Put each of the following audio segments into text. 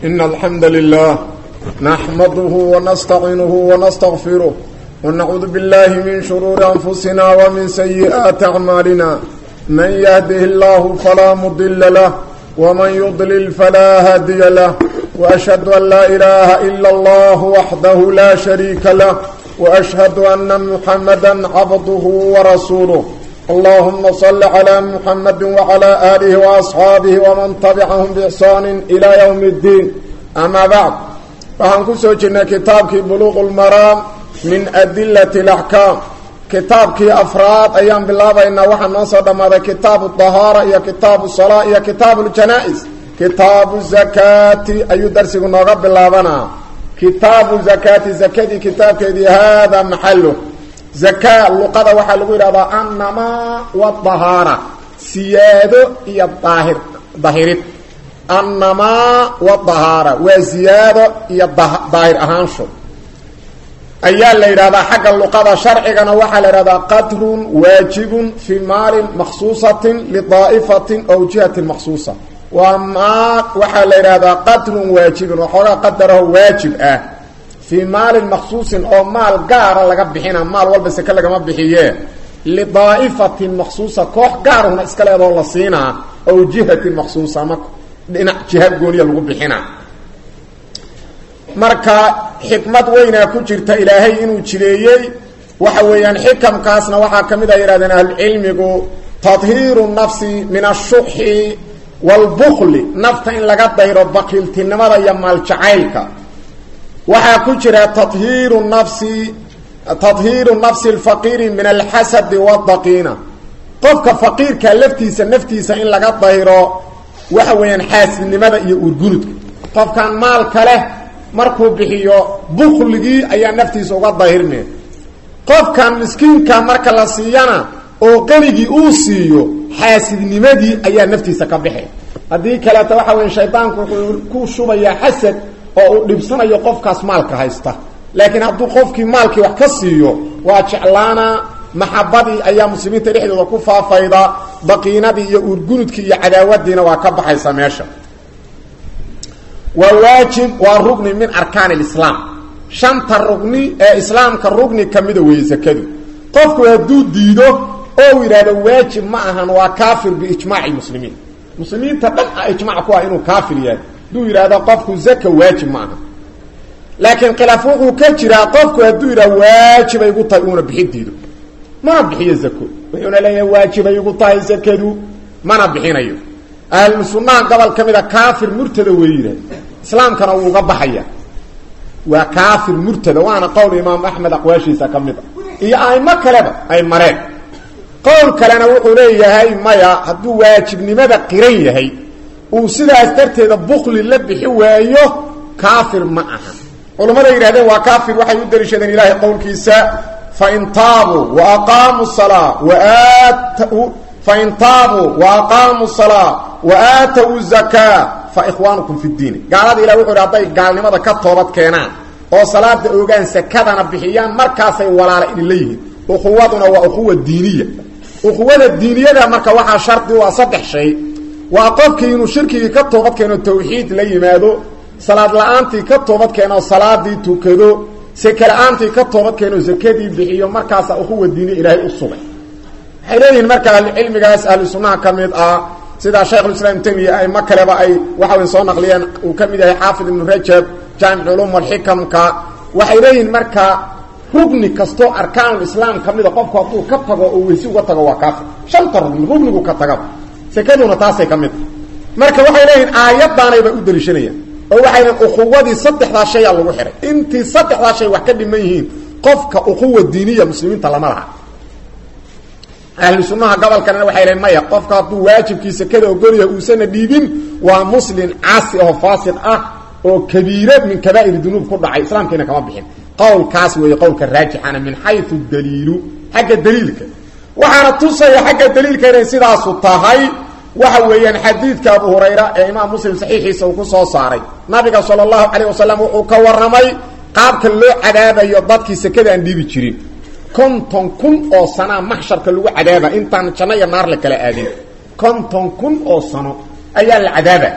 إن الحمد لله نحمده ونستعينه ونستغفره ونعوذ بالله من شرور أنفسنا ومن سيئات أعمالنا من يهده الله فلا مضل له ومن يضلل فلا هادي له وأشهد أن لا إله إلا الله وحده لا شريك له وأشهد أن محمدا عبده ورسوله اللهم صل على محمد وعلى آله وأصحابه ومن تبعهم بإحسان إلى يوم الدين أما بعد فهم كسو جنا كتابك بلوغ المرام من أدلة الأحكام كتابك أفراد أيام بالله بإن وحن نصر ماذا كتاب الطهارة يا كتاب الصلاة يا كتاب الجنائز كتاب الزكاة أي درس نغب بالله بنا كتاب الزكاة زكاة كتاب كذي هذا محله زكاة اللقطة waxaa lagu yiraahdaa annama wa tahara siyaado iyo daahir dahirid annama wa tahara waa siyaado iyo daahir ahaansho ayaa la yiraahdaa xagga luqada sharcigana waxaa la yiraahdaa qadrun waajibun fi maalin makhsuusatin lidaa'ifatin aw jihatin makhsuusa waa maa waxaa la yidhaahdaa qadrun waajibun waxoogaa qadaraho waajib ah fii maalin maksuusin oo maal gaara laga bixina maal walba seke lagama bixiye lidaa'ifatin maksuusa koox gaarahuna iska leedoo la siinaa ow jihatin maksuusa ama dhinac jiha gooniya lagu bixina marka xikmad weynaa ku jirta ilaahay inuu jireeyey waxa weeyaan xikamkaasna waxaa ka mid a yidhahdeen ahlucilmigu tadhiiru nafsi min ashuxi walbukli nafta in laga dayro bakiiltinimada iyo maaljacaylka waxaa ku jira tahiiru nafsi tadhiiru nafsi alfaqiiri min alxasadi wadaqiina qofka faqiirka laftiisa naftiisa in laga dayro waxa weeyaan xaasidnimada iyo urgunudka qofkan maalka leh markuu bixiyo bukligii ayaa naftiisa uga dahirmeen qofkan miskiinka marka la siiyana oo qanigii uu siiyo xaasidnimadii ayaa naftiisa ka baxay haddii kaleeto waxa weya shaydaanku wuxuu ku shubayaa xasad oo uu dhibsanayo qofkaas maalka haysta laakiin hadduu qofkii maalkii wax ka siiyo waa jeclaana maxabadii ayaa muslimiinta dhexdooda ku faafayda daqiinadii iyo urgunudkii iyo cadaawadiina waa ka baxaysa meesha waa waajib waa rugni min arkaan alislaam shanta rugni ee islaamka rugni kamida weeye sakadu qofku hadduu diido oo yidhahdo waajib ma ahan waa kaafir biijmaaci muslimiin muslimiinta dhan a ijmac ku ah inuu kaafir yahay hadduu yidhahdo qofku zaka waajib ma aha laakiin khilaaf wuxuu ka jiraa qofku hadduu yidhahdo waajibay igu tahay uuna bixi diido mana bixiyo zako wuxuuna leeyahay waajibay igu tahay zakadu mana bixinayo ahlu sunnaha gobol ka mid a kaafir murtada wey yidhahd islaamkana wuu uga baxaya waa kaafir murtada waana qowl imaam axmed aqwaashiisa ka mid a iyo aimo kaleba ay mareen qowl kalena wuxuu leeyahay maya hadduu waajibnimada qiran yahay uu sidaas darteeda bukli la bixi waayo kaafir ma aha culammada yidhahdeen waa kaafir waxay u daliishadeen ilaahay qowlkiisa fain taabuu wa aqaamuu salaa waat fain taabuu wa aqaamuu salaa wa aatawu zakaa fa ikhwaanukum fi ddiini gaalada ilah wuxu hi hadday gaalnimada ka toobad keenaan oo salaada ogaan sakadana bixiyaan markaasay walaala idinla yihiin ukhuwaduna waa ukhuwa diiniya ukhuwada diiniyada marka waxaa shardi u ah saddex shay waa qofkii inuu shirkigii ka toobad keeno tawxiid la yimaado salaad la-aantii ka toobad keeno salaadii tukado seke la-aantii ka toobad keeno sakadii bixiyo markaasa ukhuwa diiniya ilaahay u sugay waxay leeyihiin marka ahlucilmigaas ahlu sunnaha ka mid ah sida shaykhulislaam temiya aimo kaleba ay waxawy soo naqliyeen uu ka mid yahay xaafid ibnu rajab jaamic culuum alxikamka waxay leeyihiin marka rugni kastoo arkaanulislaam ka mida qofku hadduu ka tago oo weysi uga tago waa kaafir shanta rugni rugnigu ka tagaba sekaduna taasay ka mid marka waxay leeyihiin aayadaanayba u daliishanayaan oo waxay leeyiin ukhuwadii saddexdaa shayaa lagu xihay intii saddexdaa shay wax ka dhiman yihiin qofka ukhuwa diiniya muslimiinta lama laha ahlu sunnaha gobolkana waxay leeyiin maya qofka hadduu waajibkii sekada ogolyahay uusana dhiibin waa muslim caasi oo faasiq ah oo kabiire min kabaa'ir dunuub ku dhacay islaamkiina kama bixin qowlkaas weeye qowlka raajixana min xayu daliilu xagga daliilka waxaana tusaya xagga daliilka inay sidaasu tahay waxa weeyaan xadiidka abu hurayra ee imaam muslim saxiixiisa uu ku soo saaray nabiga sala allahu calayh wasalam wuxuu ka warramay qaabka loo cadaabayo dadkii sekada aan dhiibi jirin konton kun oo sanaa maxsharka lagu cadaaba intaan janno iyo naar la kala aadin konton kun oo sano ayaa la cadaaba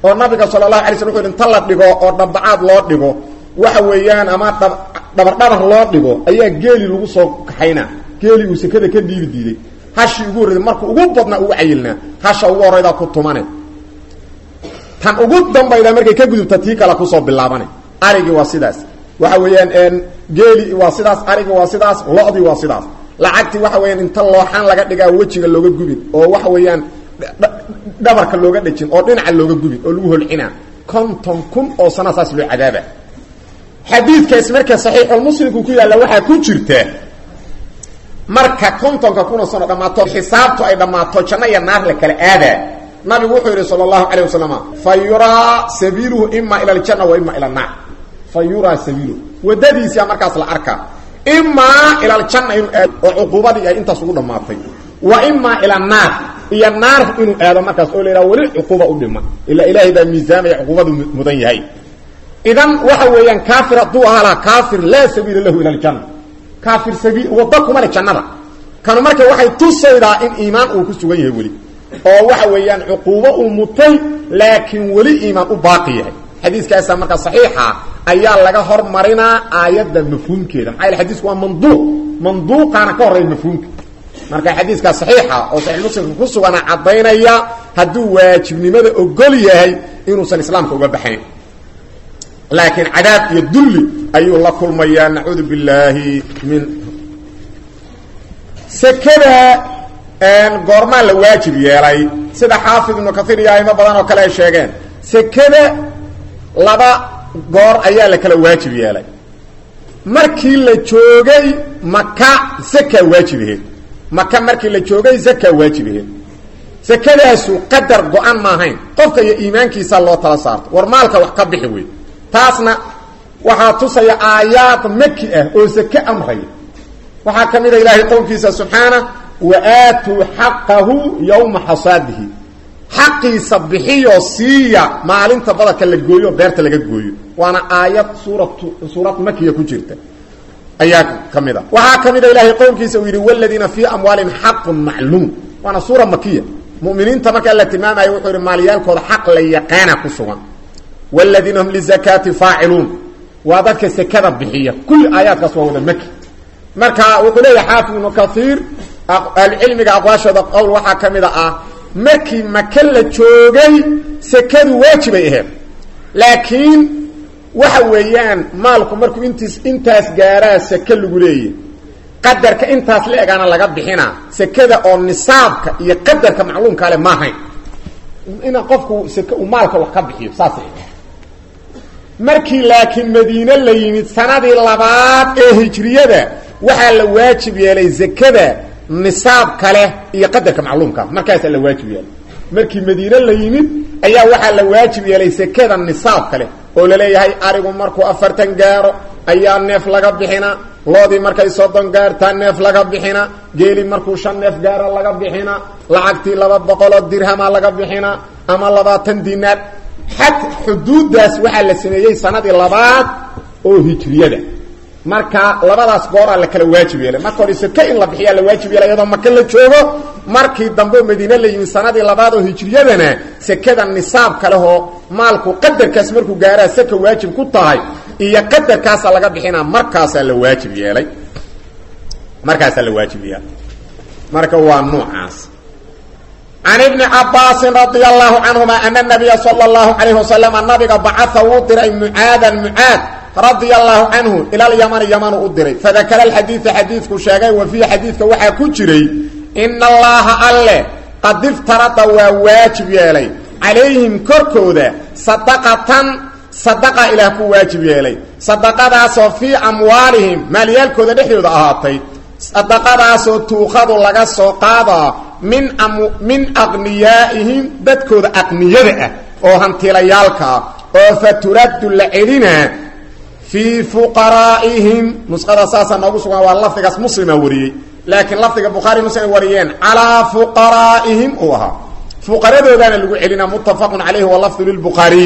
oo nabiga sala allahu alay slam wuxu yhi inta la dhigo oo dhambacaad loo dhigo waxa weeyaan ama dhabardhabar loo dhigo ayaa geeli lagu soo kaxaynaa geeli uu sekada ka dhiibi diiday hashii ugu horreyda markuu ugu badnaa ugu cayilnaa hasha ugu horraydaa ku tumane tan ugu dambayda markay ka gudubta tii kale kusoo bilaabane arigii waa sidaas waxa weeyaan geeli waa sidaas arigii waa sidaas lo-dii waa sidaas lacagtii waxa weyaan inta looxaan laga dhigaa wejiga looga gubin oo waxa weeyaan dhabarka looga dhejin oo dhinaca looga gubin oo lagu holcinaa konton kun oo sana saas loo cadaaba xadiidkaas marka saxiixulmuslimku ku yaalla waxaa ku jirta marka kontonka kunoo sano dhammaato xisaabtu ay dhammaato janno iyo naar la kala aadaa nabigu wuxuu yidhi sala allahu calayh wasalam fa yuraa sabiiluhu ima ila aljanna wa ima ila annaar fa yuraa sabiiluhu waddadiisia markaas la arkaa imaa ila aljanna inuu aado oo cuquubadii ay intaas ugu dhammaatay wa imaa ila annaar iyo naar inuu aado markaas oo la yidhaha weli cuquuba u dhima ilaa ilaahay baa miisaamaya cuquubadu mudan yahay idan waxa weeyaan kaafir hadduu ahaa laha kaafir laa sabiila lahu ila aljanna kaafir sabiil wadda kuma le jannada kanu marka waxay tusaydaa in iimaan uu ku sugan yahay weli oo waxa weeyaan cuquubo uu mutay laakiin weli iimaan u baaqi yahay xadiiskaasa marka saxiixa ayaa laga hormarinaa aayadda mafhuumkeeda maxaa yaele xadiisku waa manduuq manduuqaana ka horreeya mafhuumka marka xadiiskaa saxiixa oo saxiix muslimka ku sugana caddaynaya hadduu waajibnimada ogol yahay inuusan islaamka uga baxayn laakiin cadaab iyo dulli ayuu la kulmayaa nacuudu billaahi min sekada goormaa la waajib yeelay sida xaafid ibnu kaiir iyo aimo badan oo kale ay sheegeen sekada laba goor ayaa la kala waajib yeelay markii la joogay maka zakaa waajibaheed maka markii la joogay zakaa waajibaheed sekadaasu qadar go-an maahayn qofka iyo iimaankiisa loo tala saarto war maalka wax ka bixi wey taasna waxaa tusaya aayaad maki ah oo sake amraya waxaa ka mid a ilaahay qowlkiisa subxaana wa aatuu xaqahu yowma xasaadihi xaqiisa bixiyo siiya maalinta badalka la gooyo o beerta laga gooyo waana aayad suuratu suurad makiya ku jirta ayaa ka mid a waxaa ka mid a ilaahay qowlkiisa uu yidhi waladiina fii amwaalihim xaqun macluum waana suura makiya muminiinta markaa la tilmaamayo wuxuu yidhi maalyaalkooda xaq la yaqaana ku sugan wladiina hum lizakaati faaciluun waa dadka sekada bixiya kulli aayaadkaas waa wada maki marka wuxuu leeyahay xaafid ibnu kaiir ahlucilmiga aqwaashooda qowl waxaa ka mid a ah markii maka la joogay sekadu waajibay aheed laakiin waxa weeyaan maalku markuu intiis intaas gaaraa seke lagu leeyahy qadarka intaas la egaana laga bixinaa sekada oo nisaabka iyo qadarka macluumka ale maahayn ina qofku seke uu maalka wax ka bixiyo saasay markii laakiin madiine la yimid sanadii labaad ee hijriyada waxaa la waajib yeelay zakada nisaab kale iyo qadarka macluumka markaasaa la waajib yeelay markii madiine la yimid ayaa waxaa la waajib yeelay sekada nisaab kale oo laleeyahay arigu markuu afartan gaaro ayaa neef laga bixina loodii markay soddon gaartaa neef laga bixina geeli markuu shan neef gaaro laga bixina lacagtii laba boqoloo dirhama laga bixina ama labaatan dinaar xad xuduuddaas waxaa la sameeyey sanadii labaad oo hijriyada marka labadaas gooraa la kala waajib yeelay marka hore seke in la bixiyaa la waajib yeelay iyadoo maka la joogo markii dambe madiine la yimid sanadii labaad oo hijriyadana sekada nisaab kalehoo maalku qadarkaas markuu gaaraa seka waajib ku tahay iyo qadarkaasaa laga bixinaa markaasaa la waajib yeelay markaasaa la waajib yeelay marka waa noocaas can ibni cabaasin radia allahu canhuma ana nabiya sala allahu calayh wasalama nabiga bacaa wuu diray mucaadan mucaad radia allahu canhu ila alyamani yamanu u diray fadakara alxadiida xadiidku sheegay wa fiihi xadiidka waxaa ku jiray ina allaha alle qad iftarada waa waajib yeelay calayhim korkooda sadaqatan sadaqa ilaah ku waajib yeelay sadaqadaasoo fii amwaalihim maalyaalkooda dhexdooda ahaatay sadaqadaasoo tuuqadu laga soo qaadaa min min aqniyaa'ihim dadkooda aqniyada ah oo hantilayaalka ah oo fa turaddu la celinaa fii fuqaraa'ihim nusqada saasaa noogu sugan waa lafdigaas muslima wariyey laakiin lafdiga bukhaari muslim ay wariyeen calaa fuqaraa'ihim uu ahaa fuqaradoodaana lagu celinaa muttafaqun calayhi walafdu lilbukhaariy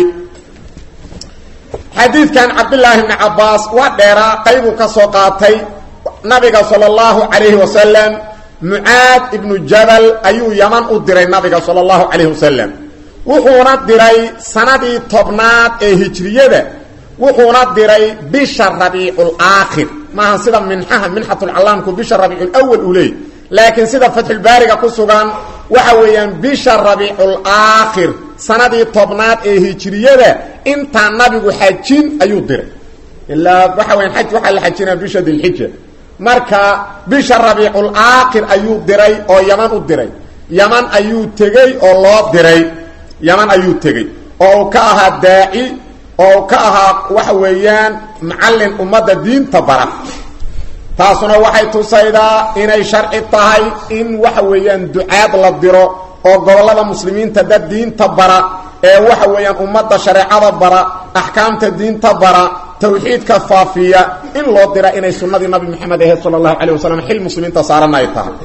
xadiidkan cabdillaahi bni cabbaas waa dheeraa qaybuu ka soo qaatay nabiga sala allahu calayhi wasalam mucaad ibnu jabal ayuu yaman u diray nabiga sala allahu calayhi wasalam wuxuuna diray sanadii tobnaad ee hijriyada wuxuuna diray bisha rabiicul aakhir maaha sida minxaha minxatulcallaamku bisha rabiiculawal uu leeyay laakiin sida fatxulbaariga ku sugan waxa weeyaan bisha rabiicul aakhir sanadii tobnaad ee hijriyada intaa nabigu xajin ayuu diray ilaa waxa weyan xaj waxaa la xajinaa bisha dilxija marka bisha rabiicul aakhir ayuu diray oo yaman u diray yaman ayuu tegey oo loo diray yaman ayuu tegey oo uu ka ahaa daaci oo uu ka ahaa waxa weeyaan macallin ummadda diinta bara taasuna waxay tusaydaa inay sharci tahay in waxa weeyaan ducaad la diro oo gobollada muslimiinta dad diinta bara ee waxa weeyaan ummadda shareecada bara axkaamta diinta bara tawxiidka faafiya in loo dira inay sunnadii nabi maxamed ahayd sala allahu calayh wasalam xil muslimiinta saarana ay tahay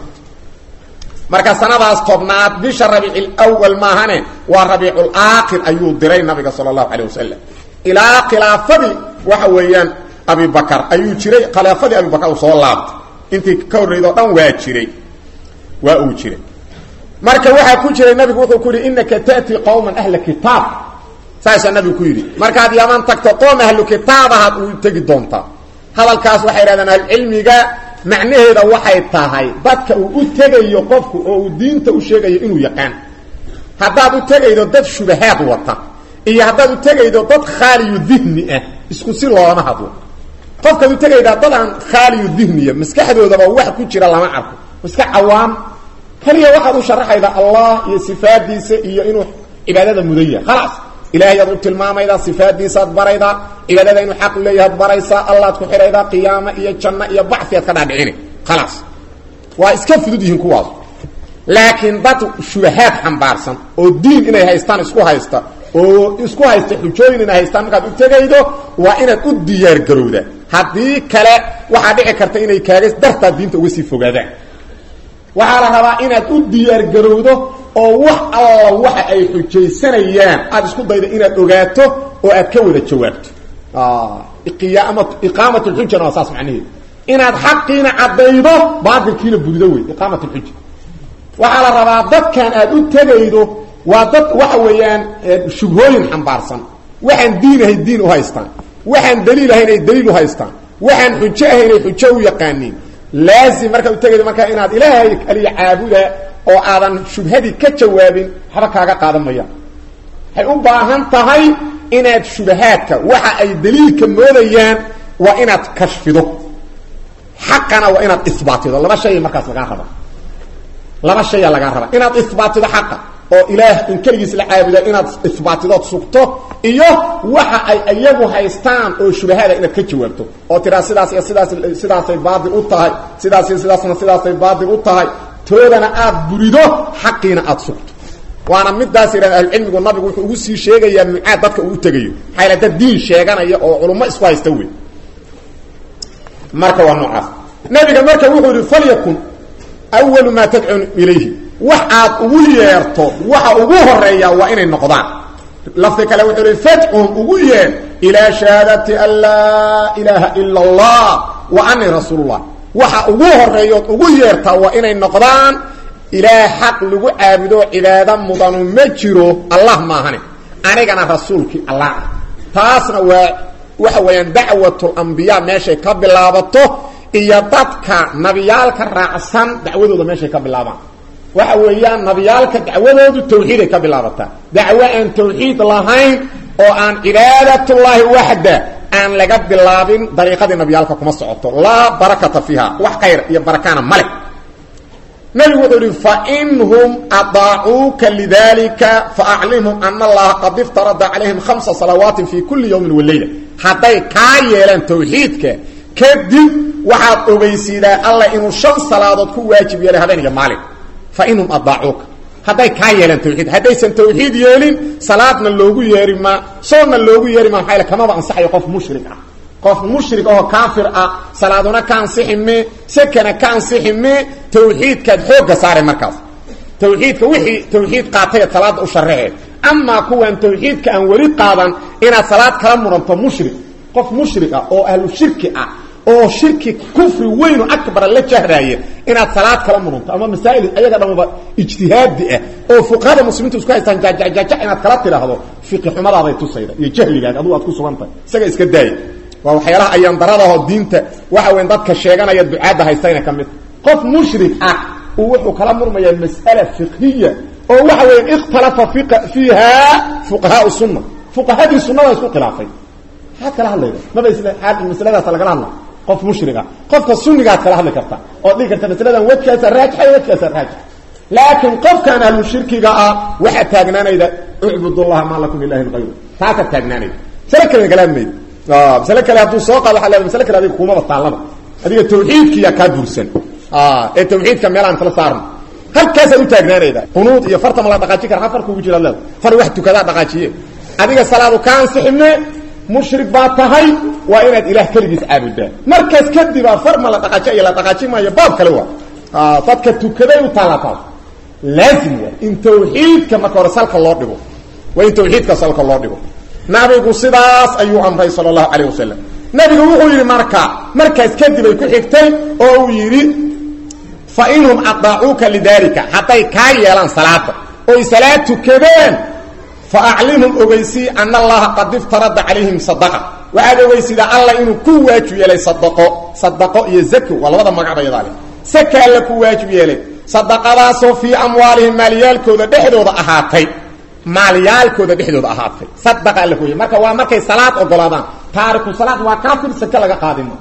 marka sanadaas tobnaad bisha rabiicil awal maahane waa rabiicul aakhir ayuu diray nabiga sala allahu calayh wasalam ilaa khilaafadii waxa weeyaan abibakar ayuu jiray khilaafadii abibakar uu soo laabtay intii ka horreyd oo dhan waa jiray waa uu jiray marka waxaa ku jiray nabigu wuxuu ku yidhi inaka ta'tii qowman ahla kitaab saasaa nabigu ku yidhi markaad yaman tagto qoom ahlu kitaabahaad uu tegi doontaa hadalkaas waxay yidhahdeen ahlucilmiga macnaheeda waxay tahay dadka uu u tegayo qofku oo uu diinta u sheegayo inuu yaqaan haddaad u tegaydo dad shubahaad wata iyo haddaad u tegaydo dad khaaliyu dihni ah isku si loolama hadlo qofkaad u tegaydaa dad aan khaaliyu dihniya maskaxdoodaba wax ku jira lama arko iska cawaam kaliya waxaad u sharaxaydaa allah iyo sifaadiisa iyo inuu cibaadada mudan yahay khalaas ilaahayaad u tilmaamaydaa sifaadiisaad baraydaa cibaadada inuu xaq leeyahaad baraysaa allaad ku xidhaydaa qiyaamo iyo janno iyo bacfiaad ka dhaadhicini khalaas waa iska fudud yihiin kuwaas laakiin dad shubahaad xambaarsan oo diin inay haystaan isku haysta oo isku haysta xujooyin inay haystaan markaad u tegaydo waa inaad u diyaargarowda haddii kale waxaa dhici karta inay kaaga dartaa diinta uga sii fogaadaan waxaa la rabaa inaad u diyaargarowdo oo wax alla waxa ay xujaysanayaan aada isku daydo inaad ogaato oo aad ka wada jawaabto iqaamat lxujana waa saas macnaheedu inaad xaqiina caddaydo baatilkiina budido wey iqaamat lxuja waxaa la rabaa dadkan aad u tegaydo waa dad waxa weeyaan shubhooyin xambaarsan waxaan diin ahay diin u haystaan waxaan daliil ahayn ay daliil u haystaan waxaan xujo ahayn ay xujo u yaqaaniin laazim markaad u tegaydo markaa inaad ilaahay kaliya caabuda oo aadan shubhadii ka jawaabin waxba kaaga qaadan mayaan waxay u baahan tahay inaad shubahaadka waxa ay daliilka moodayaan waa inaad kashfido xaqana waa inaad isbaatido laba shay markaas lagaa raba laba shaya lagaa raba inaad isbaatido xaqa oo ilaah in keligiis la caabuda inaad isbaatidood sugto iyo waxa ay iyagu haystaan oo shubahaada inaad ka jawaabto oo tiraa sidaas iyo sidaas sidaasay baatil u tahay sidaas iyo sidaasna sidaasay baatil u tahay toodana aad burido xaqiina aad sugto waana midaas yidhahda ahlucilmigu nabigu wuxuu ugu sii sheegayaa mucaad dadka uu tegayo maxaa yala dad diin sheeganaya oo culummo isku haysta wey marka waa noocaas nabiga marka wuxuu yihi falyakun awalu maa tadcun ilayhi wax aad ugu yeerto waxa ugu horeeya waa inay noqdaan lafdi kale wuxuu ihi fadcuhum ugu yeer ilaa shahaadati an laa ilaaha ila allah wa anii rasuulullah waxa ugu horeeyood ugu yeertaa waa inay noqdaan ilaah xaq lagu caabudo cibaado mudanu ma jiro allah maahane anigana rasuulkii allah taasna waa waxa weeyaan dacwatulambiyaa meeshay ka bilaabato iyo dadka nabiyaalka raacsan dacwadooda meeshay ka bilaabaan waxa weeyaan nabiyaalka dacwadoodu tawxiiday ka bilaabataa dacwo aan tawxiid lahayn oo aan cibaadatullaahi waxda aan laga bilaabin dariiqadii nabiyaalka kuma socoto laa barakata fiiha wax khayr iyo barakaana male nabigu wuxuu ihi fainhum adaacuuka lidalika faaclimhum ana allaha qad iftarada calayhim hamsa salawaatin fi kuli yawmin waleyla hadday kaa yeelaan tawxiidka kadib waxaad ogeysiidaa alla inuu shan salaadood ku waajib yeelay habeen iyo maalin fainhum adaacuuka hadday kaa yeelaan tawxiid haddaysan tawxiid yeelin salaadna loogu yeeri maa soonna loogu yeeri maa maxaa kamaba ansaxayo qof mushrik ah qof mushrik ahoo kaafir ah salaaduna ka ansixi me sekana ka ansixi me tawxiidkaad xoogga saaray markaas tawxiidka wixii tawxiid qaatay salaada u sharaxee amaa kuwan tawxiidka aan weli qaadan inaad salaad kala muranto mushrik qof mushrik ah oo ahlu shirki ah oo shirki kufri weynu akbara la jahraaya inaad salaad kala mudunto ama masaa'il ayaga dhamaba ijtihaadi ah oo fuqahada muslimiintu isku haystaan jaajajaja inaad kala tidhaahdo fiqi xumadaabay tusayda iyo jahligaaga adugu aad ku sugantahay isaga iska daaya waa waxyaalaha ayaan daradaho diinta waxa weyn dadka sheeganaya ducaadda haystayna ka mid qof mushrik ah uu wuxuu kala murmayaa mas'ala fiqhiya oo waxa weya ikhtalafa fiiha fuqahaau sunna fuqahadii sunnada isku khilaafay maxaad kala hadlayda maba masladaas lagala hadla qof mushriga qofka sunnigaad kala hadli karta oo dhihi karta masaladan wejkaasa raajixa iyo wejkaasa raajix laakiin qofkaan ahlu shirkiga ah waxaad taagnaanayda ucbud llaha maa lakum ilahin ayru taasaad taagnaanayda masale kale kala hadmayda masale kale hadduu soo qaado waa le masale kale adiga kumaba taallaba adiga tawxiidkiyaa kaa bursan ee tawxiidka meelaan kala saarno halkaasaad u taagnaanayda qunuud iyo farta ma la dhaqaaji kara afar kugu jira leeda far wax tukadaa dhaqaajiye adiga salaadu ka ansixime mushrik baa tahay waa inaad ilaah keligiis caabudaa markaas kadibaa far ma la dhaqaaji iyo la dhaqaaji maayo baab kale waa dadka tukaday u taalataa laazim waa in tawxiidka marka hore salka loo dhigo waa in tawxiidka salka loo dhigo nabigu sidaas ayuu amray sala allahu calayh wasalam nabigu wuxuu yidhi marka markaas kadib ay ku xigtay oo uu yidhi fa inhum adaacuuka lidaalika hadday kaa yeelaan salaada oy salaad tukadeen fa aclimhum ogeysii ana allaha qad iftarada calayhim sadaqa waxaad ogeysidaa alla inuu ku waajib yeelay sadaqo sadaqo iyo zako waa labada magacba yadaa leh saka alla ku waajib yeelay sadaqadaasoo fii amwaalihim maalyaalkooda dhexdooda ahaatay maalyaalkooda dhexdooda ahaatay sadaqa alla ku waajib marka waa markay salaad ogolaadaan taariku salaad waa kaafir saka laga qaadima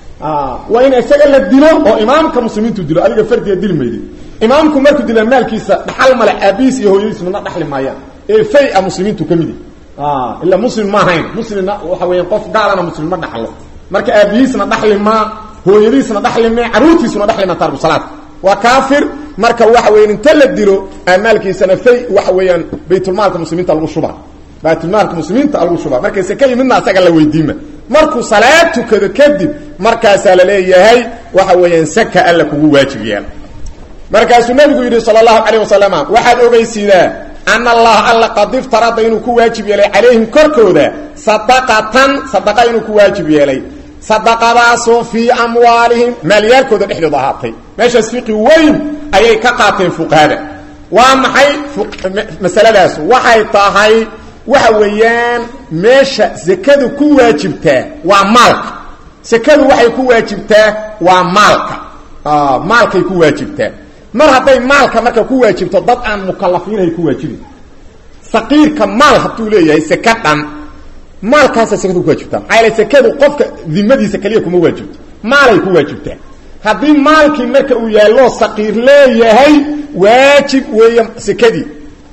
waa in isaga la dilo oo imaamka muslimiintu dilo adiga fardiga dili maydi imaamku markuu dila maalkiisa dhaxal male aabihiis iyo hooyadiis midna dhaxli maayaan ee fay-a muslimiintu ka midi ila muslim ma ahayn muslimna waxa weeyaan qof gaalana muslim ma dhaxlo marka aabihiisna dhaxli maa hooyadiisna dhaxli maa caruurtiisuna dhaxli maa taariku salaad waa kaafir marka waxa weeyaan inta la dilo maalkiisana fay waxa weeyaan baytulmaalka muslimiinta lagu shubaa baytulmaalka muslimiinta lagu shubaa markay sekay midna asaga la weydiima markuu salaad tukado kadib markaasaa la leeyahay waxa weeyaan saka alla kugu waajib yeela markaasuu nabigu yidhi sala allahu calayh wasalam waxaad ogeysiidaa ana allaha alla qad iftarada inuu ku waajib yeelay calayhim korkooda sadaqatan sadaqa inuu ku waajib yeelay sadaqadaasoo fii amwaalihim maalyaalkooda dhexdooda ahaatay meeshaas fiqi weyn ayay ka qaateen fuqahada waa maxay masaladaas waxay tahay waxa weeyaan meesha sekadu ku waajibtaa waa maalka sekadu waxay ku waajibtaa waa maalka maalkay ku waajibtaa mar hadday maalka marka ku waajibto dad aan mukalafiinhay ku waajibin saqiirka maal hadduu leeyahay seke dhan maalkaasa sekadu ku waajibtaa maxaa yaele sekadu qofka dimadiisa keliya kuma waajibto maalay ku waajibtaa haddii maalkii marka uu yaallo saqiir leeyahay waajib weeye sekadii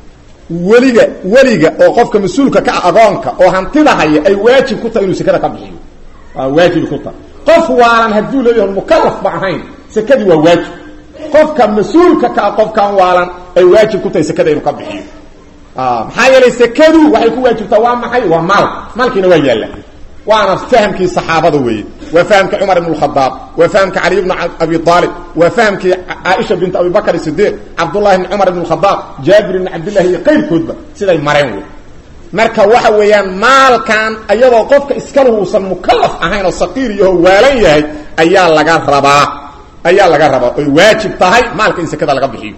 weliga weliga oo qofka mas-uulka ka agoonka oo hantida haya ay waajib ku tahay inuu sekada ka bixiyo waa waajibi ku tahay qof waalan hadduu leeyahay mukalaf ba ahayn sekadii waa waajib qofka mas-uulka ka qofkan waalan ay waajib ku tahay sekada inuu ka bixiyo maxaa yeelay sekadu waxay ku waajibtaa waa maxay waa maal maalkiina waa yaalla waana fahamkii saxaabada weeye waa fahamkii cumar ibn khadaab waa fahamkii cali bn abi aalib waa fahamkii caaisha bint abi bakr sidiiq cabdullahi bn cumar ibn khadaab jaabir ibn cabdillahi iyo qayrkoodba siday mareen wey marka waxa weeyaan maalkan iyadoo qofka iskalu uusan mukalaf ahayn oo saqiir iyaho waalan yahay ayaa laga rabaa ayaa laga rabaa oy waajib tahay maalka in sekada laga bixiyo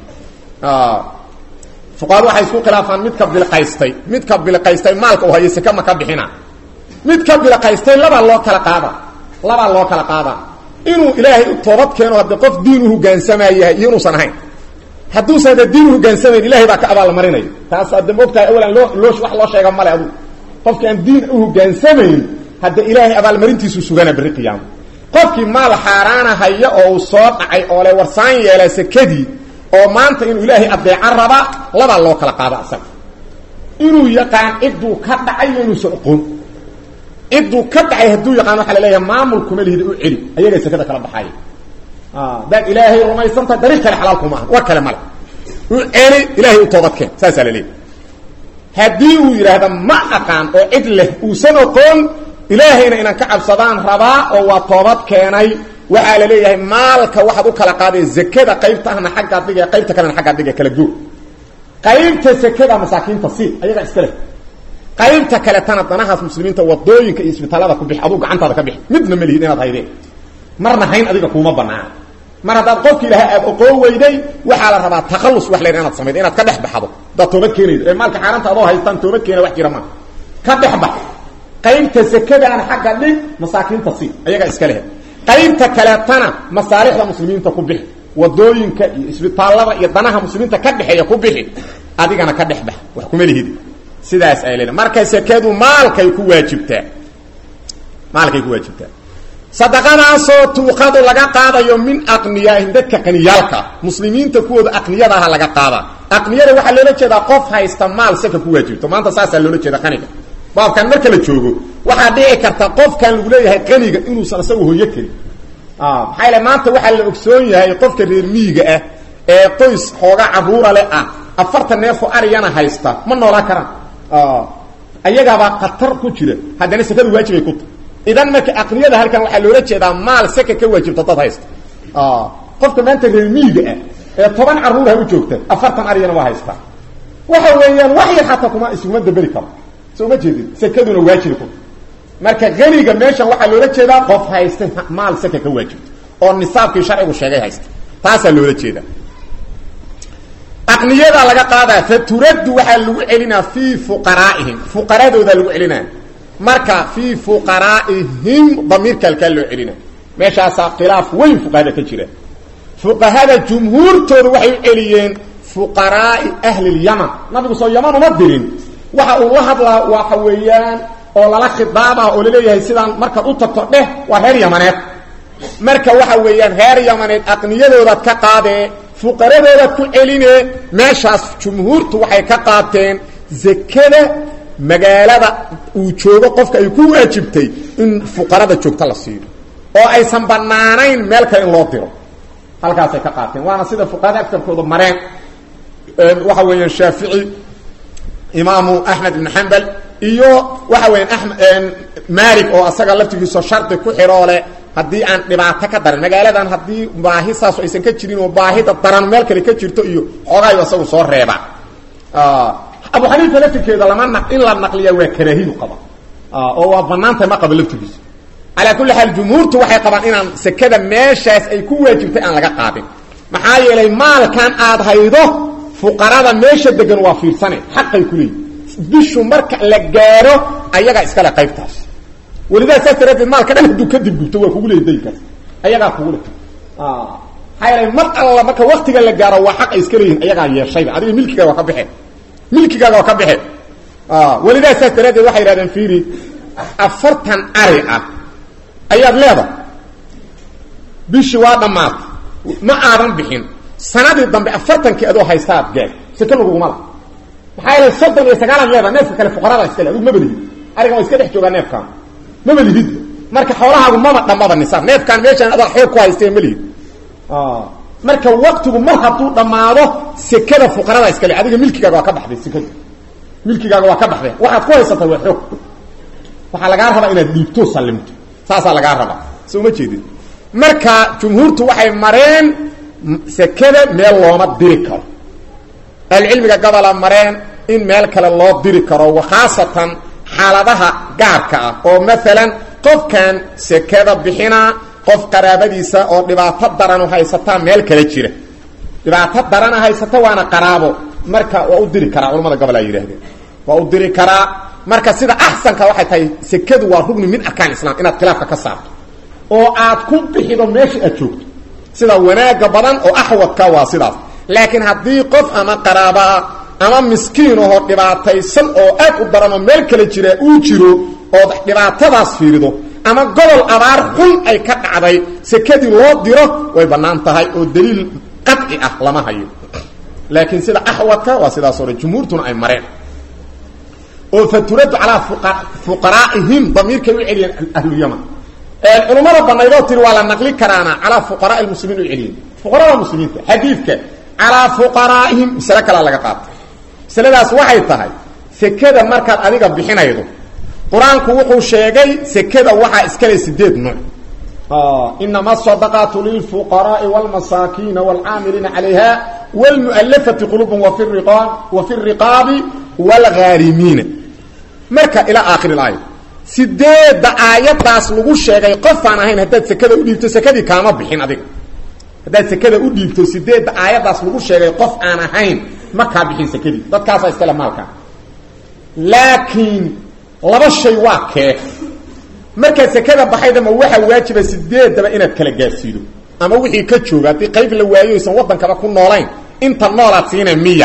fuqahadu waxay isku khilaafaan midka bilqaystay midka bilqaystay maalka uu hayo seke ma ka bixina midka bilqaystay labaa loo kala qaada labaa loo kala qaadaa inuu ilaahay u toobad keeno hadde qof diin u hogaansamaa yahay iyo inuusan ahayn hadduusan hadde diin uhogaansamayn ilahay baa ka abaalmarinayo taas hadde maogtahay awalan loo loo wax loo sheega male adugu qofki aan diin u hogaansamayn hadde ilaahay abaalmarintiisu sugana berri qiyaamo qofkii maal xaaraana haya oo uu soo dhacay oo le warsaan yeela sekadii oo maanta inuu ilaahay adeecan raba labaa loo kala qaada asaga inuu yaqaan cidduu ka dhacay iyo inuusan oqoon cidduu ka dhacay hadduu yaqaan waxaa la leeyahay maamulkuma lihida u celi ayagaa sekada kala baxaaya daad ilaahay rumaysantaha dariiq kale xalaal kuma aha war kale male u celi ilaahay u toobadkeen saasaa la leeyahy haddii uu yidhaahda ma aqaan oo cid leh uusan oqoon ilaahayna inaan ka cabsadaan rabaa oo waa toobad keenay waxaa la leeyahay maalka waxaad u kala qaadee zakada qaybtahna xaggaa dhiga qaybta kalena xaggaa dhiga kala goo qaybta sekada masaakiinta si ayagaa iska leh qaybta kaletana danahaas muslimiinta wadooyinka iyo isbitaalada ku bix aduu gacantaada ka bixi midna ma lihid inaad haydeen marna hayn adiga kuuma banaana mar haddaad qofki ilaha aad oqoo weyday waxaa la rabaa takhallus wax layha inaad samaydo inaad ka dhex baxdo hadaad toobad keenaydo ee maalka xaaraanta adoo haystaan toobad keena wax jira maa ka dhex bax qaybta sekadaana xagga dhig masaakiinta si ayagaa iska lehe qaybta kaleetana masaalixda muslimiinta ku bixi wadooyinka iyo isbitaallada iyo danaha muslimiinta ka dhexeeya ku bixi adigana ka dhex bax wax kuma lihidi sidaas ay leedahay marka sekadu maalkay ku waajibtaa maalkay ku waajibtaa sadaqadaasoo tuuqadu laga qaadayo min aqniyaahim dadka qaniyaalka muslimiinta kuwooda aqniyada aha laga qaadaa aqniyada waxaa loola jeedaa qof haysta maal saka ku waajibto maanta saasaa loola jeeda qaniga baabkan marka la joogo waxaa dhici karta qofkan lagu leeyahay qaniga inuusan isagu hoyo karin maxaa yale maanta waxaa la ogsoon yahay qofka reer miyiga ah ee qoys xooga caruura leh ah afartan neefoo ariyana haysta ma noolaan karaan ayagaabaa khatar ku jira haddana sakadu waajibay ku tahay idan marka aqniyada halkan waxaa loola jeedaa maal saka ka waajibta dad haysta qofka maanta reer miyiga ah ee toban caruurha u joogta afartan ariyana waa haystaa waxa weeyaan wax yar xataa kuma isuguma daberi karo soo ma jeedin sakaduna waajibi ku marka aniga meeshan waxaa loola jeedaa qof haysta maal saka ka waajibta oo nisaabkii sharcigu sheegay haysta taasaa loola jeedaa aqniyadaa laga qaadaa faturaddu waxaa lagu celinaa fii fuqaraa'ihim fuqaradoodaa lagu celinaa marka fii fuqaraa'ihim damiirka halkaa loo celina meeshaasaa khilaaf weyn fuqahada ka jira fuqahada jumhuurtooda waxay u celiyeen fuqaraa'i ahlilyaman nabigu soo yaman uma dirin waxa uu la hadlaa waxa weeyaan oo lala khidaabah oo laleeyahay sidaan markaad u tagto dheh waa reer yamaneed marka waxa weeyaan reer yamaneed aqniyadoodaad ka qaadee fuqaradoodaad ku celinee meeshaas jumhuurtu waxay ka qaateen zakada magaalada uu joogo qofka ay ku waajibtay in fuqarada joogta la siiyo oo aysan banaanayn meel kale in loo diro halkaasay ka qaateen waana sida fuqahada agtarkooda mareen waxa weeyaan shaafici imaamu axmed ibn xambal iyo waxa weeyaan amed malik oo asaga laftigiiso shardi ku xidhoo leh haddii aan dhibaato ka daran magaaladan haddii baahi saas aysan ka jirin oo baahida daran meel kale ka jirto iyo xoogaayo isagu soo reeba abu xaniifa laftirkeeda lama na in la naqliya waa karaahiyu qaba oo waa banaantay ma qaba laftigiisa calaa kulli xaal jumhuurtu waxay qabaan inaan sekada meeshaas ay ku waajibtay aan laga qaadin maxaa yeelay maalkan aad haydo fuqarada meesha degan waa fiirsane xaqay ku leeyihi bishu marka la gaaro ayagaa iskale qaybtaas welidaa saas daraadeed maalka dhan hadduu kadib gubto waa kugu leey daynkaas ayagaa kugu le maxaa yeelay mar alla marka waktiga la gaaro waa xaq ay iska leeyihin ayagaa yeeshayba adiga milkigaaga waa ka baxeen milkigaaga waa ka baxeen welidaa saas daraadeed waxay yidhahdeen fiiri afartan ari ah ayaad leedahay bishii waa dhammaatay ma aadan bixin sanadii dambe afartankii adoo haystaad gaad seke laguguma la maxaa yeele soddon iyo sagaalaad leedaha neefka kale fuqarada iska le adigu maba lihid arigan waa iska dhex joogaa neefkaan maba lihid marka xoolahaagu maba dhammaba nisaab neefkaan meeshaan adaa xoog ku haystee ma lihid marka waktigu mar hadduu dhammaado sekada fuqarada iska le adiga milkigaaga waa ka baxday sekada milkigaaga waa ka baxday waxaad ku haysatay waa xoog waxaa lagaa rabaa inaad dhiibto sallimto saasaa lagaa rabaa soo ma jeedin marka jumhuurtu waxay mareen sekada meel looma diri karo ahlucilmiga gobola mareen in meel kale loo diri karo wakhaasatan xaaladaha gaarka ah oo maalan qofkan sekada bixinaa qof qaraabadiisa oo dhibaato daranu haysataa meel kale jira dhibaato darana haysata waana qaraabo marka waa u diri karaa culamada gobol ay yidhaahdeen waa u diri karaa marka sida axsanka waxay tahay sekadu waa rugni min arkaan islam inaad khilaafka ka saarto oo aad ku bixido meesha aad joogto sida wanaaga badan oo axwadka waa sidaas laakiin haddii qof ama qaraabaa ama miskiin ahoo dhibaataysan oo aad u daran oo meel kale jira uu jiro ood dhibaatadaas fiirido ama gobol abaar xun ay ka dhacday sekadii loo diro way bannaan tahay oo daliil qadci ah lama hayo laakiin sida axwadka waa sidaas hore jumhuurtuna ay mareen oo faturadu calaa fuqaraa'ihim damiirkay u celiyeen ahlulyaman culumada banaydoo tiri waa la naqli karaana calaa fuqaraai muslimiin u celiyeen fuqarada muslimiinta xadiidka calaa fuqaraa'ihim masale kalaa laga qaatay masaladaas waxay tahay sekada markaad adiga bixinaydo qur-aanku wuxuu sheegay sekada waxaa iskale sideed nuuc inama asadaqaatu lilfuqaraai wاlmasaakiina wاlcaamiliina calayha wاlmu'alafati qulubum wa fi riqaabi wاlghaarimiina marka ilaa aakhir اlaaya sideedda aayaddaas lagu sheegay qofaan ahayn haddaad sekada u dhiibto sekadii kaama bixin adiga haddaad sekada u dhiibto sideedda aayaddaas lagu sheegay qof aan ahayn ma kaa bixin sekadii dadkaasaa iskale maalka laakiin laba shay waa kee markaad sekada baxaydama waxaa waajiba sideedaba inaad kala gaarsiido ama wixii ka jooga haddii qayb la waayo aysan waddankaba ku noolayn inta noolaad siina miya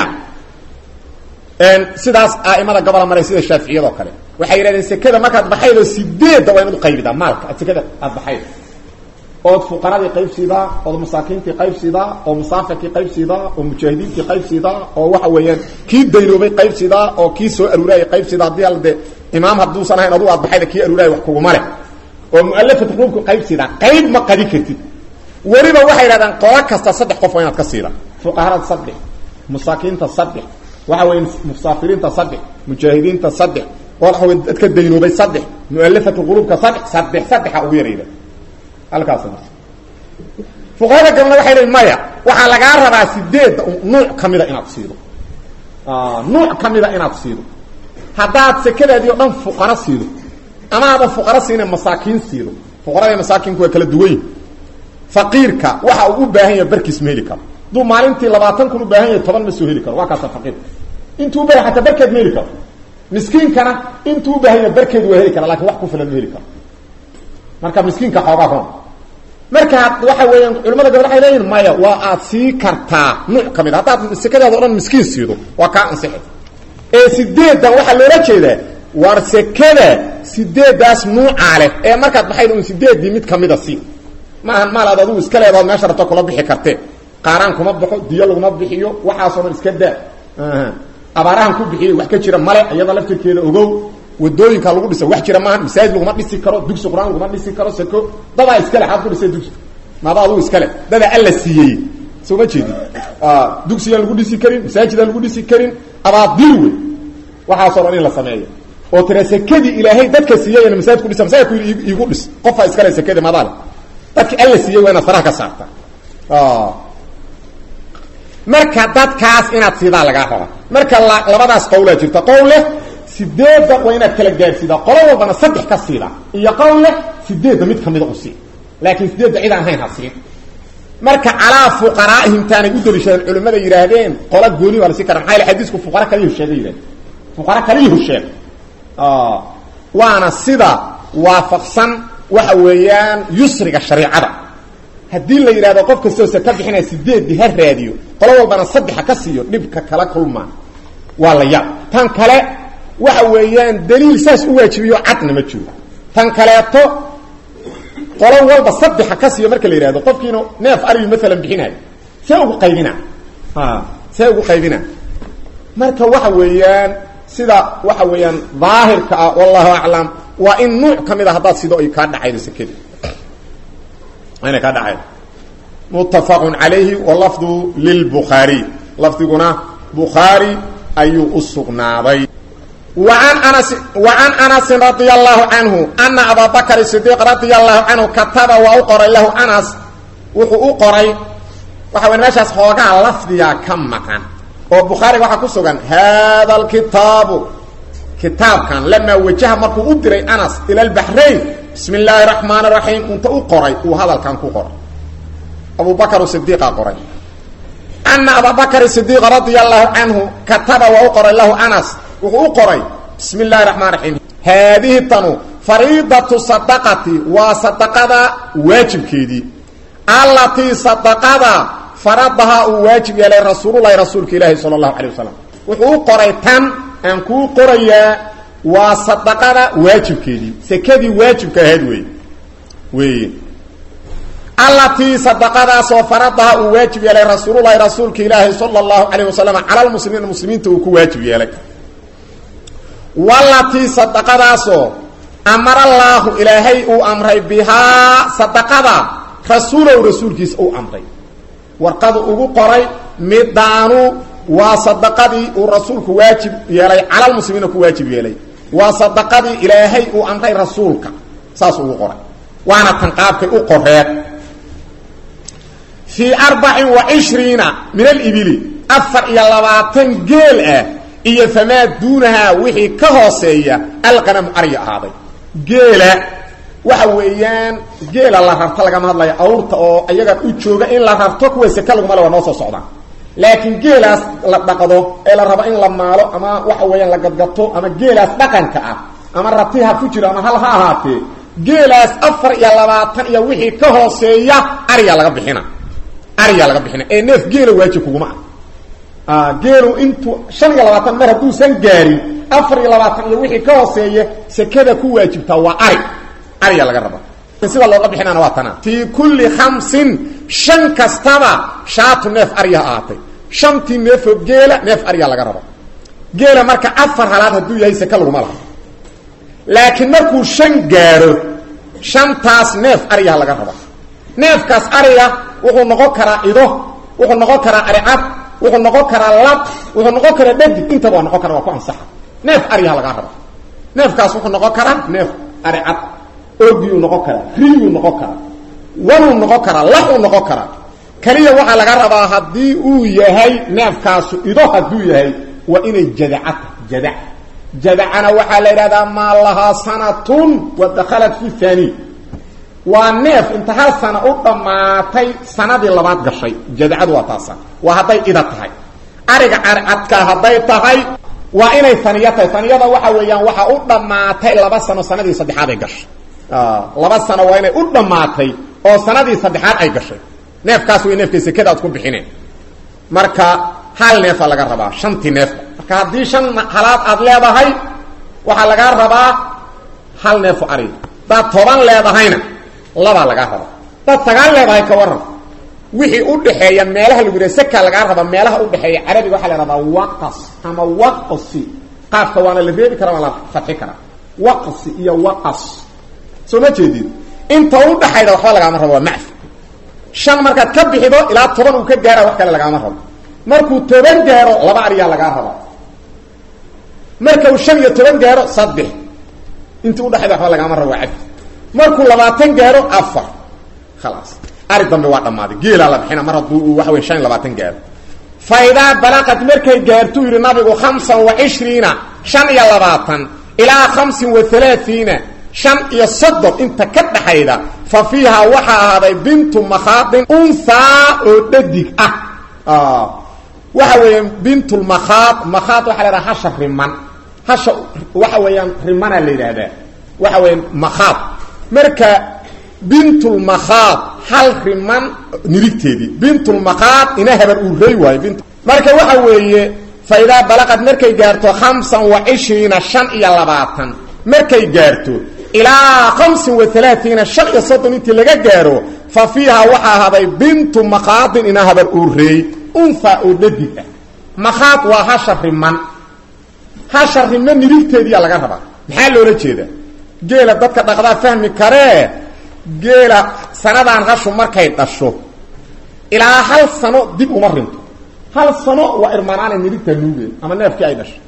sidaas a'imada gobola maray sida shaaficiyadoo kale waxay yidhahdeen sekada markaad baxaydo sideedda waa inaad uqaybidaa maalka ad sekada aad baxaydo ood fuqaradii qayb siidaa ood masaakiintii qayb siidaa oo musaafirkii qayb siidaa oo mujaahidiintii qayb siidaa oo waxa weeyaan kii daynoobay qayb siidaa oo kii soo aruuraayay qayb siidaa haddii al de imaam hadduusan ahayn adugu aad baxayda kii aruuraaya wax kuguma leh oo mualafat quluubku qayb siidaa qayb ma qadi kartid weliba waxay yidhahdaan qola kasta saddex qof waa inaad ka siida fuqaharada saddex masaakiinta saddex waxa weya musaafiriinta saddex mujaahidiinta saddex waxa wey dadka daynoobay saddex mualafatu quluubka saddex saddex saddexa ugu yarayda halkaas fuqahada gabalna waxay leeyiin maya waxaa lagaa rabaa sideedda nuuc kamida inaad siido nuuc kamida inaad siido haddaad sekadaadii o dhan fuqaro siido ama aba fuqaro siina masaakiin siido fuqarada masaakiinku waa kala duwan yihin faqiirka waxa uu u baahan yahay barkiis ma heli karo hadduu maalintii labaatan kun u baahan yahay toban ma soo heli karo waa kaasa faqiirka intuu u bahay ataa barkeed ma heli karo miskiinkana intuu u baahan yahay barkeed waa heli kara lakin wax ku filan ma heli karo marka miskiinka xoogaa ron marka waxa weeyaan culamada gobol waxay leeyihin maya waa aad sii kartaa nuuc ka mid a haddaad sekadaada o dhan miskiin siido waa kaa ansixi ee sideeddan waxaa loola jeedaa war sekada sideeddaas nuucaa leh ee markaad baxayd un sideeddii mid kamida sii maahan maal aad adugu iska leedaod meesha rabto kula bixi kartee qaaraan kuma baxo diyo laguma bixiyo waxaasoo dhan iska daa abaarahan ku bixiyey wax ka jira male iyada laftirkeeda ogow wadooyinka lagu dhisa wax jira maaha masaajid laguma dhisi karo dugsi qur-aan laguma dhisi karo sako dadaa iskale xaad ku dhisay dugsi maada adugu iskale dadaa alla siiyey soo ma jeedin dugsiyaan lagu dhisi karin masaajidaan lagu dhisi karin abaadil wey waxaasoo dhan in la sameeyo oo tira sekadii ilaahay dadka siiyayna masaajid ku dhisa masaajidku iigu dhis qofaa iskale sekadii madaale dadki alla siiyey waa inaad faraha ka saarta marka dadkaas inaad siidaa lagaa raba marka labadaas qowlaa jirta qowl leh sideedda waa inaad kala gaarsiidaa qolo walbana saddex ka siida iyo qowl leh sideedda mid kamida u sii laakiin sideedda cid aan ahayn ha siin marka calaa fuqaraa'ihim taanay u daliishadeen culimmada yidhaahdeen qola gooni waa la sii kara maxaa yale xadiisku fuqara kaliyahu sheegay yidhahdeen fuqara kaliyahu sheeg waana sida waafaqsan waxa weeyaan yusriga shariicada haddii la yidhahdo qof kastoo saka bixinaya sideeddii ha raadiyo qolo walbana saddexa ka siiyo dhibka kala kulmaa waa la yaab tan kale waxa weeyaan daliil saas u waajibiyo cadna ma jiro tan kaleeto qolo walba saddexa ka siiyo marka la yidhahdo qofkiinu neef ariyu maalan bixinayo see ugu qaybina see ugu qaybina marka waxa weeyaan sida waxa weeyaan daahirka ah wallahu aclam waa in nuuc ka mid a haddaad sido ay kaa dhacaydo sekedi inay kaa dhacaydo muttafaqun calayhi walafdu lilbukhaariy lafdiguna bukhaari ayuu u sugnaaday وعن أنس وعن أنس رضي الله عنه أن أبا بكر الصديق رضي الله عنه كتب وأقرأ له أنس وحو أقرأ وحو نشاس خوغا لفظيا كم مكان وبخاري وحا كسوغان هذا الكتاب كتاب كان لما وجه مركو أدري أنس إلى البحرين بسم الله الرحمن الرحيم أنت أقرأ وهذا كان كقرأ أبو بكر الصديق أقرأ أن أبا بكر الصديق رضي الله عنه كتب وأقرأ له أنس wuxuu u qoray bismi اllahi raxmaan raxiim haadihi tanu fariidatu sadaqati waa sadaqada waajibkeedii allatii sadaqada faradahaa uu waajib yeelay rasuululahi rasuulka ilaahi sala اllahu alay wasalam wuxuu u qoray tan aan kuu qorayaa waa sadaqada waajibkeedii sekadii waajibka ahayd wey weye allatii sadaqadaasoo faradaha uu waajib yeelay rasuululahi rasuulka ilaahi sala اllahu alayh wasalam cala lmuslimiina muslimiinta uu ku waajib yeelay walatii sadaqadaasoo amarallaahu ilaahay uu amray bihaa sadaqada rasuulow rasuulkiisa uu amray warqadu ugu qoray midaanu waa sadaqadii uu rasuulku waajib yeelay calalmuslimiina ku waajib yeelay waa sadaqadii ilaahay uu amray rasuulka saas ugu qoray waana tan qaabkay u qoreed fii arbacin wa cishriina min alibili afar iyo labaatan geel ah iyo famaa duunahaa wixii ka hooseeya alqanamu arya ahaaday geela waxa weeyaan geela la rarto lagama hadlayo awrta oo iyaga u jooga in la rarto kuwa seke laguma le waa noo soo socdaan laakiin geelaas la dhaqdo ee la rabo in la maalo ama waxa weeyaan la gadgato ama geelaas dhaqanka ah ama rati ha ku jiro ama hal ha ahaatee geelaas afar iyo labaatan iyo wixii ka hooseeya ariyaa laga bixina ariyaa laga bixina ee neef geela waajib kuguma ah geelu intuu shan iyo labaatan mar hadduusan gaarin afar iyo labaatan iyo wixii ka hooseeya sekada ku waajibtaa waa ari ariyaa laga raba sida looga bixinaana waa tana fii kulli khamsin shan kastaba shaatu neef ariya ahaatay shantii neefoo geela neef ariyaa laga raba geela marka afar halaad hadduu yahay seke laguma laha laakiin markuu shan gaaro shantaas neef ariyaha laga raba neefkaas ariga wuxuu noqon karaa ido wuxuu noqon karaa aricad wuxuu noqon karaa lab wuxuu noqon karaa dhadig intaba waa noqon kara waa ku ansaxa neef ariyaha lagaa raba neefkaas wuxuu noqon karaa neef aricad ogiyuu noqon karaa riyuu noqon karaa wanuu noqon karaa laxuu noqon karaa keliya waxaa laga rabaa haddii uu yahay neefkaasu ido hadduu yahay waa inay jadacata jadac jadacana waxaa la yidhahdaa maa lahaa sanatun wa dakhalat fi thani waa neef inta hal sana u dhammaatay sanadii labaad gashay jadacadu waa taasa waa hadday ida tahay ariga carcadka hadday tahay waa inay aniya tahay aniyada waxa weeyaan waxaa u dhammaatay laba sano sanadii saddexaad ay gashay laba sano waa inay u dhammaatay oo sanadii saddexaad ay gashay neefkaas way neefkay sekada aad ku bixineen marka hal neefa laga rabaa shantii neefba marka haddii shan halaad aad leedahay waxaa lagaa rabaa hal neefo ari hadaad toban leedahayna labaa lagaa rabaa hadaad sagaal leedahay ka waran wixii u dhaxeeya meelaha lagu yidhaha seka lagaa rabaa meelaha udhexeeya carabiga waxaa la rabaa waqas ama waqsi qaafka waana la reebi karaa waa la fadxi karaa waqsi iyo waqas soo ma jeedid inta u dhaxayda waxba lagaama rabo waa macfi shan markaad ka bixido ilaa toban uu ka gaara wax kale lagaama rabo markuu toban gaaro laba ariyaa lagaa rabaa marka uu shan iyo toban gaaro saddex inta udhaxayda waxba lagaama rabo waa cabdi markuu labaatan gaaro afar khalaas ari dambe waa dhammaaday geelaa la bixina mar hadduu uu waxa wey shan iyo labaatan gaaro fa idaa balaqad markay gaartuu yidhi nabigu khamsan wa cishriina shan iyo labaatan ilaa khamsin wa halaaiina shan iyo soddon inta ka dhaxayda fa fiiha waxaa ahaaday bintu makhaadin unhaa oo dhadig ah waxa weeyaan bintulmakhaad makhaad waxa la yidhaha hasha riman hasha waxa weeyaan rimanaa la yidhaahdaa waxa weeyaan makhaad marka bintulmakhaad hal riman nirigteedii bintulmakhaad ina habar uu rey waayo bint marka waxa weeye fa idaa balaqad markay gaarto khamsan wa cishriina shan iyo labaatan markay gaarto ilaa khamsin wa alaaiina shan iyo soddon intii laga gaaro fa fiiha waxaa ahaaday bintu makhaadin ina habar uu reey unha oo dhadig ah makhaad waa hasha riman hasha riman nirigteediyaa laga rabaa maxaa loola jeedaa geela dadka dhaqdaa fahmi karee geela sanadaan hashu markay dhasho ilaa hal sano dib uma rinto hal sano waa irmanaana nirigtaa nuugeen ama neefkii ay dhasho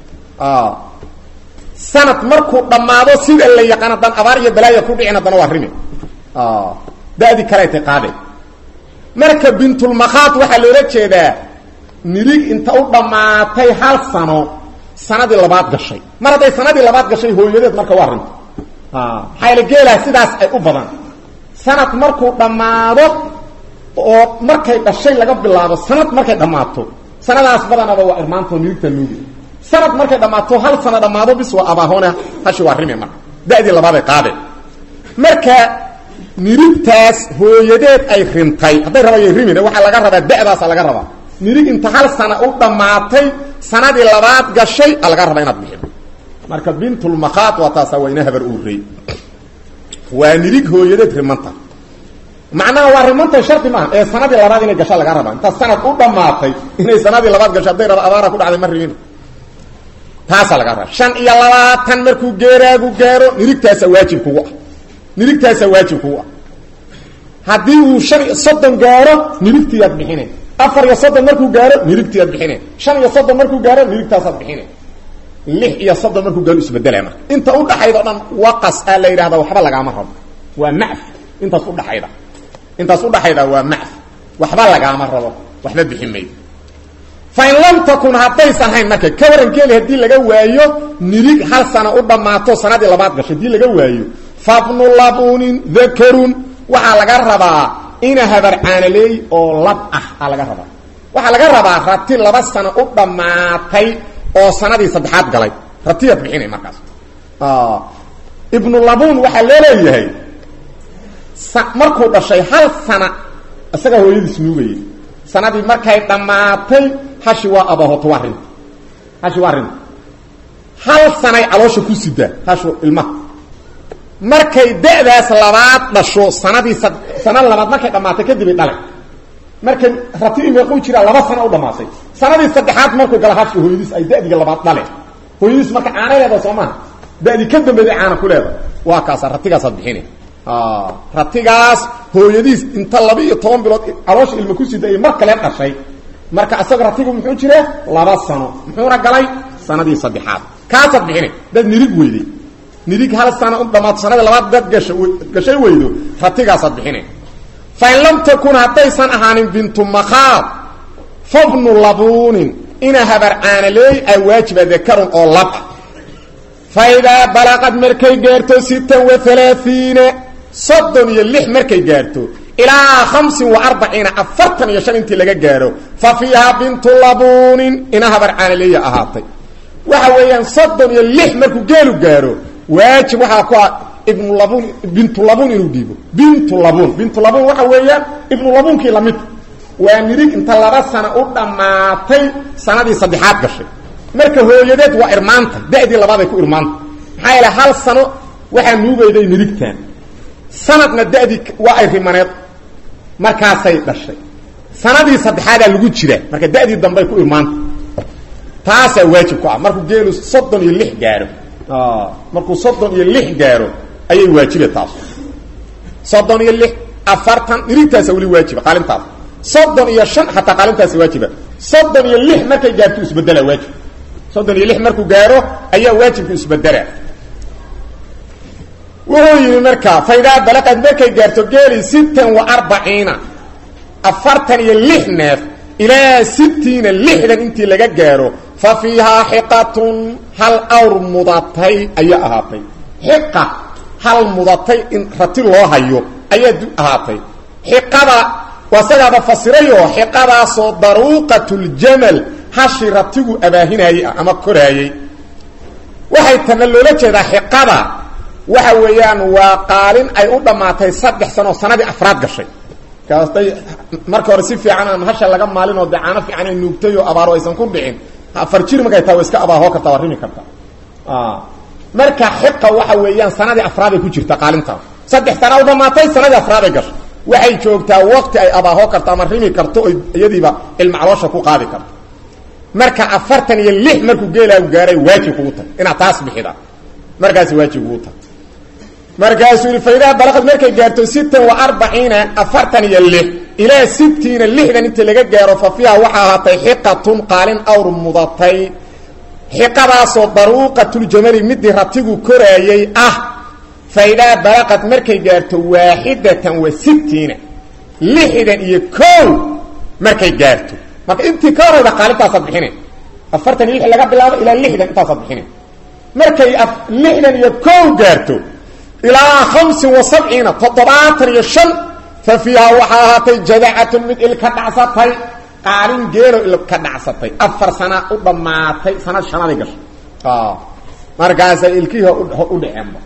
sanad markuu dhammaado sida la yaqaan haddaan abaar iyo balaaya ku dhicin haddana waa rimi da'dii kaleetay qaadeen marka bintulmakhaad waxaa loola jeedaa nirig inta u dhammaatay hal sano sanadii labaad gashay mar hadday sanadii labaad gashay hooyadeed marka waa rinto maxaa yaele geelaa sidaas ay u badan sanad markuu dhammaado oo markay dhashay laga bilaabo sanad markay dhammaato sanadaas badanaba waa irmaantao nirigta nuugi sanad markay dhammaato hal sano dhammaado bis waa abaahoone hashi waa rimi marka da'dii labaaday qaadeen marka nirigtaas hooyadeed ay rintay hadday rabayay rimine waxaa laga rabaa da'daasa laga rabaa nirig inta hal sana u dhammaatay sanadii labaad gashay a laga rabaa inaad bixido marka bintulmakhaad waa taasa waa ina habar uurey waa nirig hooyadeed rimanta macnaha waa rimanta shardi maaha ee sanadii labaad inay gasha laga rabaa inta sanad u dhammaatay inay sanadii labaad gasho hadday raba abaara ku dhacday ma ribin taasaa laga rabaa shan iyo labaatan markuu geeraagu gaaro nirigtaasa waajib kugu ah nirigtaasaa waajib kugu ah haddii uu shan iyo soddon gaaro nirigtiiyaad bixine afar iyo soddon markuu gaaro nirigtiiyaad bixine shan iyo soddon markuu gaaro nirigtaasaad bixine lix iyo soddon markuu gaaro isbedelaya marka inta udhaxayda o dhan waqas aa la yidhahda waxba lagaama rabo waa macf intaas udhaxayda intaas udhaxayda waa macf waxba lagaama rabo waxba bixi maydo fain lam takun haddaysan hayn marka ka waran geeli haddii laga waayo nirig hal sana u dhammaato sanadii labaad gashay haddii laga waayo fabnu labunin dakarun waxaa laga rabaa ina habar caanaleey oo lab ah aa laga rabaa waxaa laga rabaa rati laba sano u dhammaatay oo sanadii saddexaad galay ratiyaad bixinay markaas ibnu labun waxaa loo leeyahay markuu dhashay hal sana isagaa hooyadiis nuugayay sanadii markay dhammaatay hashi waa abahoto waa rinta hashi waa rinta hal sanay caloosha ku sidaa hashu ilmaha markay da'daas labaad dhasho sanadii sana labaad markay dhammaatay kadibay dhale markay ratidii meequu jiraa laba sana u dhamaatay sanadii saddexaad markuu gala hashi hooyadiis ay da'diga labaad dhale hooyadiis marka caanay leeda soo maha da'dii ka dambeeday caana ku leeda waa kaasa ratigaasaad bixina ratigaas hooyadiis inta laba iyo toban bilood caloosha ilma ku sida ay mar kale dhashay marka isaga ratigu muxuu jira laba sano muxuuna galay sanadii saddexaad kaasaad bixina dad nirig weyday nirig hal sana u dhammaato sanadii labaad dad gasha gashay weydo ratigaasaad bixina fain lam takun haddaysan ahaanin bintu makhaad fabnu labuunin ina habar caanaleey ay waajiba dakarun oo lab ah fa idaa balaqad markay gaarto sittan wa alaaiina soddon iyo lix markay gaarto ilaa hamsin wa arbaciina afartan iyo shan intii laga gaaro fa fiihaa bintu labuunin ina habar caanaleeya ahaatay waxa weeyaan soddon iyo lix markuu geelu gaaro waajib waxaa ku ah ibnu labun bintu labuun inuu dhiibo bintu labuun bintu labuun waxa weeyaan ibnu labuunkii lamid waa nirig inta laba sano u dhammaatay sanadii saddexaad gashay marka hooyadeed waa irmaanta da'dii labaaday ku irmaanta maxaa yeele hal sano waxaa nuugayday nirigtan sanadna da'dii waa ay rimaneed markaasay dhashay sanadii saddexaadaa lagu jiraa marka da'dii dambey ku irmaanta taasaa waajib ku ah markuu geelu soddon iyo lix gaaro markuu soddon iyo lix gaaro ayay waajibe taas soddon iyo lix afartan nirigtaasa weli waajiba qaalintaas soddon iyo shan xataa qaalintaasi waajiba soddon iyo lix markay gaarto isbedela waajib soddon iyo lix markuu gaaro ayaa waajibku isbedela wuxuu yidhi marka faidaa balaqad markay gaarto geeli sittan wa arbaciina afartan iyo lix neef ilaa sittiina lixdan intii laga gaaro fa fiihaa xiqatun hal awr mudatay ayaa ahaatay xiqa hal mudatay in rati loo hayo ayaa ahaatay xiqada waa sagaaba fasirayoo xiqadaasoo daruuqatuljamal hashi ratigu abaahinayey ah ama koraayey waxay tana loola jeedaa xiqada waxa weeyaan waa qaalin ay u dhammaatay saddex sano oo sanadii afraad gashay kaastay marka hore si fiican aan hasha laga maalin oo dee caano fiican ay nuugtay oo abaaro aysan ku dhicin afar jir markay tahay wa iska abaahoo karta waa rimi karta marka xiqa waxa weeyaan sanadii afraaday ku jirta qaalintaas saddex sana u dhammaatay sanadii afraaday gashay waxay joogtaa waqti ay abaahoo karto ama rimi karto o iyadiiba ilmacaloosha ku qaadi karto marka afartan iyo lix markuu geelaagu gaaray waajib kugu tahay inaad taas bixida markaasi waajib kugu tahay markaasuu yihi faidaa balaqad markay gaarto sittan wa arbaciina afartan iyo lix ilaa sittiina lixdan inta laga gaaro fa fiiha waxaa ahaatay xiqatun qaalin awr mudatay xiqadaasoo daruuqatuljamali midii ratigu koraayey ah faidaa balaqad markay gaarto waaxidatan wa sittiina lixdan iyo kow markay gaarto marka intii ka horayda qaalintaasaad bixine afartan iyo lix laga bilaabo ilaa lixdan intaasaad bixine markay lixdan iyo kow gaarto ilaa hamsin wa sabciina toddobaatan iyo shan fa fiihaa waxaa ahaatay jadacatun mid ilka dhacsatay qaalin geelo ilka dhacsatay afar sana u dhammaatay sanad shanaday gashay markaasay ilkihii u dhaceenba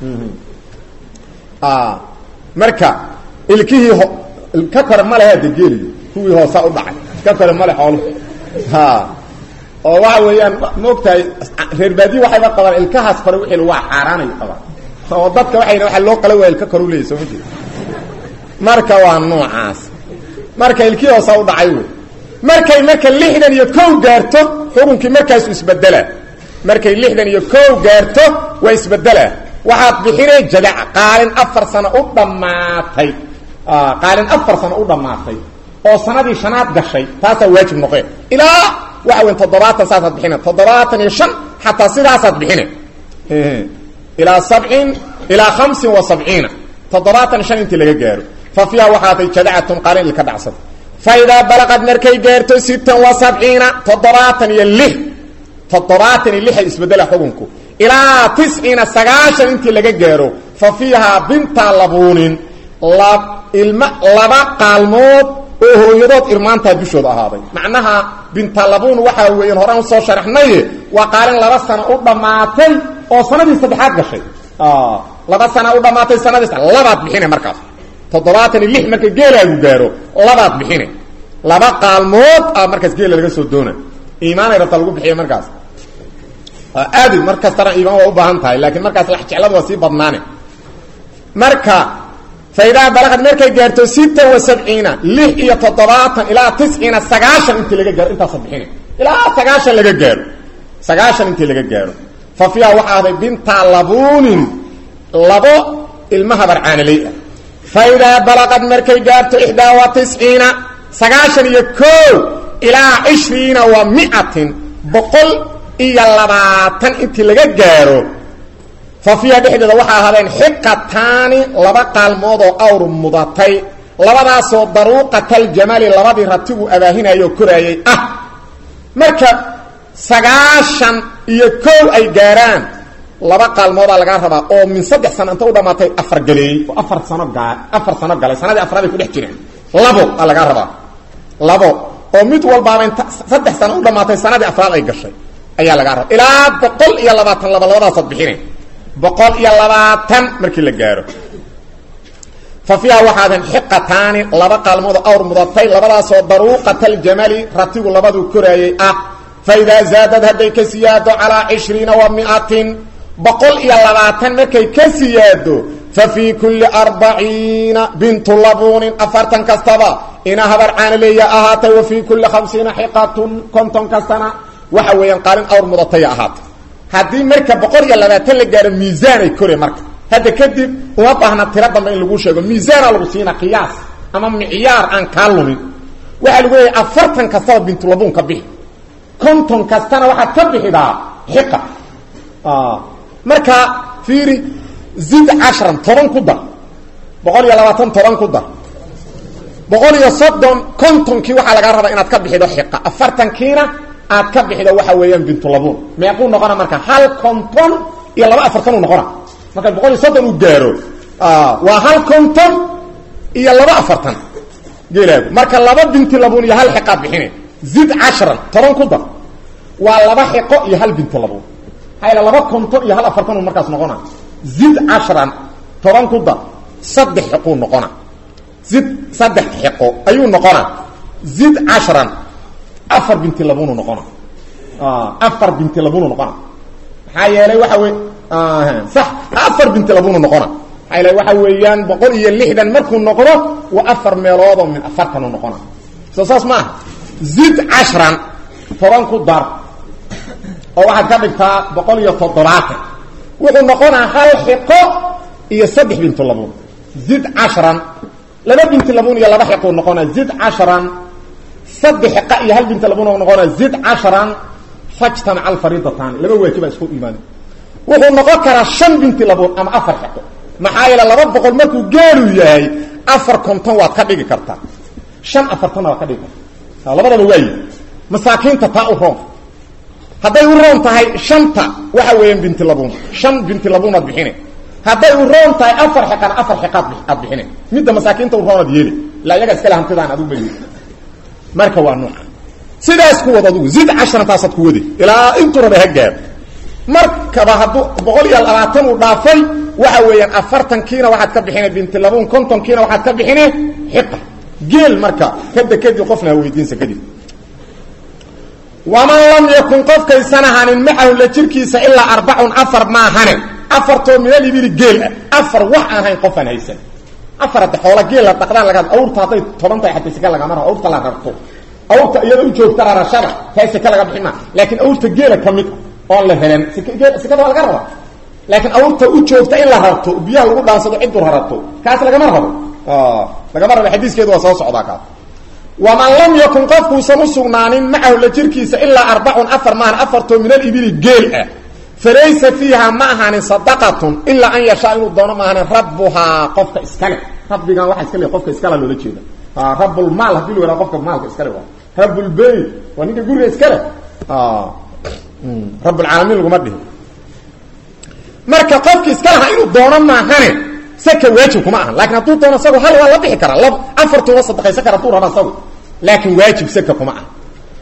marka ilkihii ka kore ma lehe de geeliyo kuwii hoosaa u dhacay ka kore male xooluhu oo waxa weeyaan maogtahay reer baadiye waxayba qabaan ilkahaas kore wixii waa xaaraanayo qabaan oo dadka waay waa loo qala waa ilka kor uleeyay soo ma jeed marka waa noocaas marka ilkii hoosaa u dhacay wey markay marka lixdan iyo kow gaarto xukunkii markaasu isbedelaa markay lixdan iyo kow gaarto waa isbedelaa waxaad bixinay jadaca qaalin afar sano u dhammaatay qaalin afar sano u dhammaatay oo sanadii shanaad gashay taasaa waajib noqe ilaa waxa weyn toddobaatan saasaad bixina toddobaatan iyo shan xataa sidaasaad bixina ilaa sabcin ilaa hamsin wa sabciina toddobaatan shan intii laga gaaro fa fiiha waxaatay jadacatun qaalin ilka dhacsata fa idaa balaqad markay gaarto sittan wa sabciina toddobaatan iyo lix toddobaatan iyo lixay isbedela xukunku ilaa tisciina sagaashan intii laga gaaro fa fiihaa bintaa labuunin ilma laba qaalmood oo hooyadood irmaantaa dushooda ahaaday macnaha bintalabuun waxaa weeyaan horaan usoo sharaxnaye waa qaalin laba sano u dhammaatay oo sanadii saddexaad gashay laba sana u dhammaatay sanadii labaad bixine markaas toddobaatan iyo lix marka geelaagu gaaro labaad bixine laba qaalmood a markaas geela laga soo doona iimaanay rabta lagu bixiya markaas aadi mar kastana iimaan waa u baahan tahay laakiin markaas lax jecladu waa sii badnaane marka faidaa balaqad markay gaarto sita wa sabciina lix iyo toddobaatan ilaa tisciina sagaashan intii laga gaaro intaasa bixina ilaa sagaashan laga gaaro sagaashan intii laga gaaro fa fiiha waxaa ahday binta labuunin labo ilma habarcaanaley ah faidaa balaqad markay gaarto ixdaa wa tisciina sagaashan iyo koo ilaa cishriina wa miatin boqol iyo labaatan intii laga gaaro fa fiiha dhexdeeda waxaa ahaadeen xiqataani laba qaalmood oo awr mudatay labadaasoo daruuqataljamali labadii ratigu abaahinayoo koraayay ah marka sagaashan iyo kow ay gaaraan laba qaalmoodaa lagaa rabaa oo min saddex sano inta u dhammaatay afar galeeyey oo afar sano gaa afar sano galay sanadii afraad ay ku dhex jireen labo aa lagaa rabaa labo oo mid walbaaba inta saddex sano u dhammaatay sanadii afraad ay gashay ayaa lagaa rabaa ilaa boqol iyo labaatan laba labadaasaad bixine boqol iyo labaatan markii la gaaro fa fiiha waxaadan xiqataani laba qaalmood awr mudatay labadaasoo daruuqataljamali ratigu labaduu koraayay ah fa idaa zaadad hadday ka siyaado calaa cishriina wa miatin boqol iyo labaatan markay ka siyaado fa fii kulli arbaciina bintu labuunin afartan kastaba ina habar caanaleeya ahaatay wa fii kulli khamsiina xiqatun konton kastana waxa weeyaan qaalin awr mudataya ahaatay haddii marka boqol iyo labaatan la gaaro miisaanay kore marka hadda kadib uma baahna tiro dambe in lagu sheego miisaana lagu siina qiyaas ama micyaar aan kaa lumin waxaa lagu leeyahay afartan kastaba bintulabuun ka bixi konton kastana waxaad ka bixidaa xiqa marka fiiri zid cashran toban ku dar boqol iyo labaatan toban ku dar boqol iyo soddon kontonkii waxaa lagaa rabaa inaad ka bixido xiqa afartankiina aad ka bixido waxa weeyaan bintulabuun meequu noqona marka hal konton iyo laba afartan uu noqona marka boqol iyo soddon uu gaaro waa hal konton iyo laba afartan geelaagu marka laba binti labuun iyo hal xiqaad bixine zid cashran toban ku dar waa laba xiqo iyo hal binti labuun hayla laba konton iyo hal afartan uu markaas noqona zid cashran toban ku dar saddex xiquu noqona zid saddex xiqo ayuu noqona zid cashran afar binti labunu noqona afar binti labunu noqona maxaa yeelay waxa wey sax afar binti labunu noqona maxaa yeelay waxa weeyaan boqol iyo lixdan markuu noqdo waa afar meeloodoo min afartanu noqona soo saas ma aha zid cashran toban ku dar oo waxaad ka dhigtaa boqol iyo toddobaatan wuxuu noqonaa hal xiqo iyo saddex bintu labun zid cashran laba binti labun iyo laba xiquu noqonaa zid cashran saddex xiqa iyo hal binti labun noqonaa zid cashran fajtamaca alfariidataani laba waajiba isku imaan wuxuu noqon karaa shan binti labun ama afar xiqo maxaa yeele laba boqol markuu geelu yahay afar konton waad ka dhigi kartaa shan afartanna waad ka dhigi kartaa labadaba waayi masaakiinta taa u roon hadday u roon tahay shanta waxa weeyaan binti labuun shan binti labuunaad bixine hadday u roon tahay afar xiqana afar xiqaad aad bixine midda masaakiinta u roonaad yeeli ilaa iyaga iskale hantidaan adigu bay marka waa nooca sidaas ku wad adugu zid casharantaasaad ku wadi ilaa intuu raba ha gaaro markaba hadduu boqol iyo labaatan uu dhaafay waxa weeyaan afartankiina waxaad ka bixine binti labuun kontonkiina waxaad ka bixine xiqa geel marka kada kadib qofna ha weydiinsa kadib waman lam yakun qofkaysan ahanin macahu la jirkiisa ilaa arbacun afar maahane afartoo minal ibili geel ah afar wax aan hayn qofaan haysan afar hadde xoola geel la dhaqdaan laga awrta hadday toban tahay xataa sika lagama rabo awrta la rabto awrta iyada u joogta rarashada taa sika laga bixin maa laakiin awrta geela ka mid a oon la helan sikada waa laga rabaa laakiin awrta u joogta in la rabto biyaha lagu dhaansado cidu rarato kaas lagama rabo lagama rabo xadiiskeedu waa soo socdaa kaas waman lam yakun qofkuusan u sugnaanin macahu la jirkiisa ilaa arbacun afar maahan afartoo min alibili geel ah falaysa fiiha ma ahaanin sadaqatun ilaa an yashaa inuu doono maahanin rabbuhaa qofka iskale rabbigan waxa iska le qofka iskala loola jeeda rabulmaal hadii la yihahdo qofka maalka iskale waa rabulbeyt waa ninka guriga iskale rabulcaalamiin laguma dhihi marka qofki iska lahaa inuu doono maahane saka waajib kuma ahan lakin hadduu doono isagu hal waa la bixi karaa lab afartuuba sadaqaysan kara haduu raba isagu laakin waajib saka kuma aha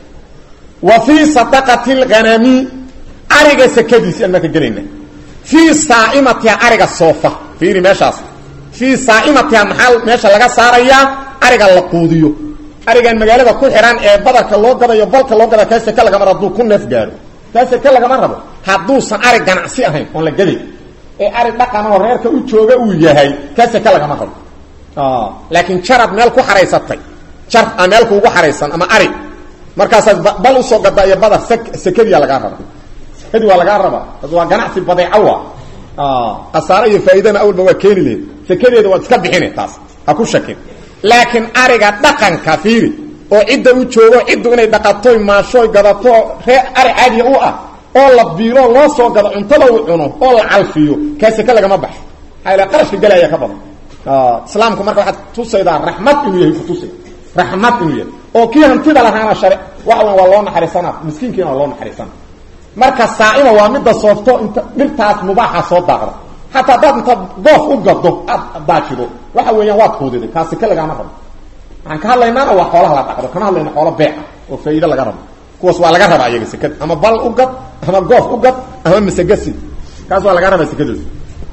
wa fii sadaqati lghanami ariga sakadiisi aan marka gelayna fii saaimatiha ariga soofa fiiri meeshaas fii saaimatiha maxaa meesha laga saarayaa ariga la quudiyo arigan magaalada ku xihan ee badarka loo gadayo balka loo gada kaa seke lagama rabo hadduu ku neef gaaro kaa seke lagama rabo hadduusan ari ganacsi ahayn oon la gaday ee ari dhaqan oo reerka u jooga uu yahay kaa seke lagama rabo laakiin jaraad meel ku xaraysatay jar a meel kuugu xaraysan ama ari markaasaad bal usoo gadaa iyo badar sekadiya lagaa raba sekadii waa lagaa rabaa waa ganacsi badeeco wa khasaare iyo faa'iidana awalba waa keeni lehed sekadeeda waad iska bixine taas ha ku shakin laakiin ariga dhaqanka fiiri oo cidda u joogo ciddu inay dhaqatoy maashooy gadato ree ari caadiya u ah oo la biilo loo soo gado cuntada uu cuno oo la calfiyo kaa seke lagama baxo maxaa ila qarashka galaya ka badan islaamku marka waxaad tusaydaa raxmad inuu yahay kutusay raxmad inuu yahay oo kii hantida lahaana share waxa weya waa loo naxariisana miskiinkiina waa loo naxariisana marka saaima waa midda soofto inta dhirtaas mubaaxa soo daaqda xataa haddaad inta goof u gado aad daajido waxa weeyaan waad kuudiday kaa seke lagaama rabo waxaan ka hadlaynaana waa xoolaha la dhaqdo kama hadlayna xoolo beeca oo faa'iido laga rabo kuwaas waa laga rabaa iyaga sekada ama bal u gad ama goof u gad ama masegasi kaas waa laga rabaa sekadooda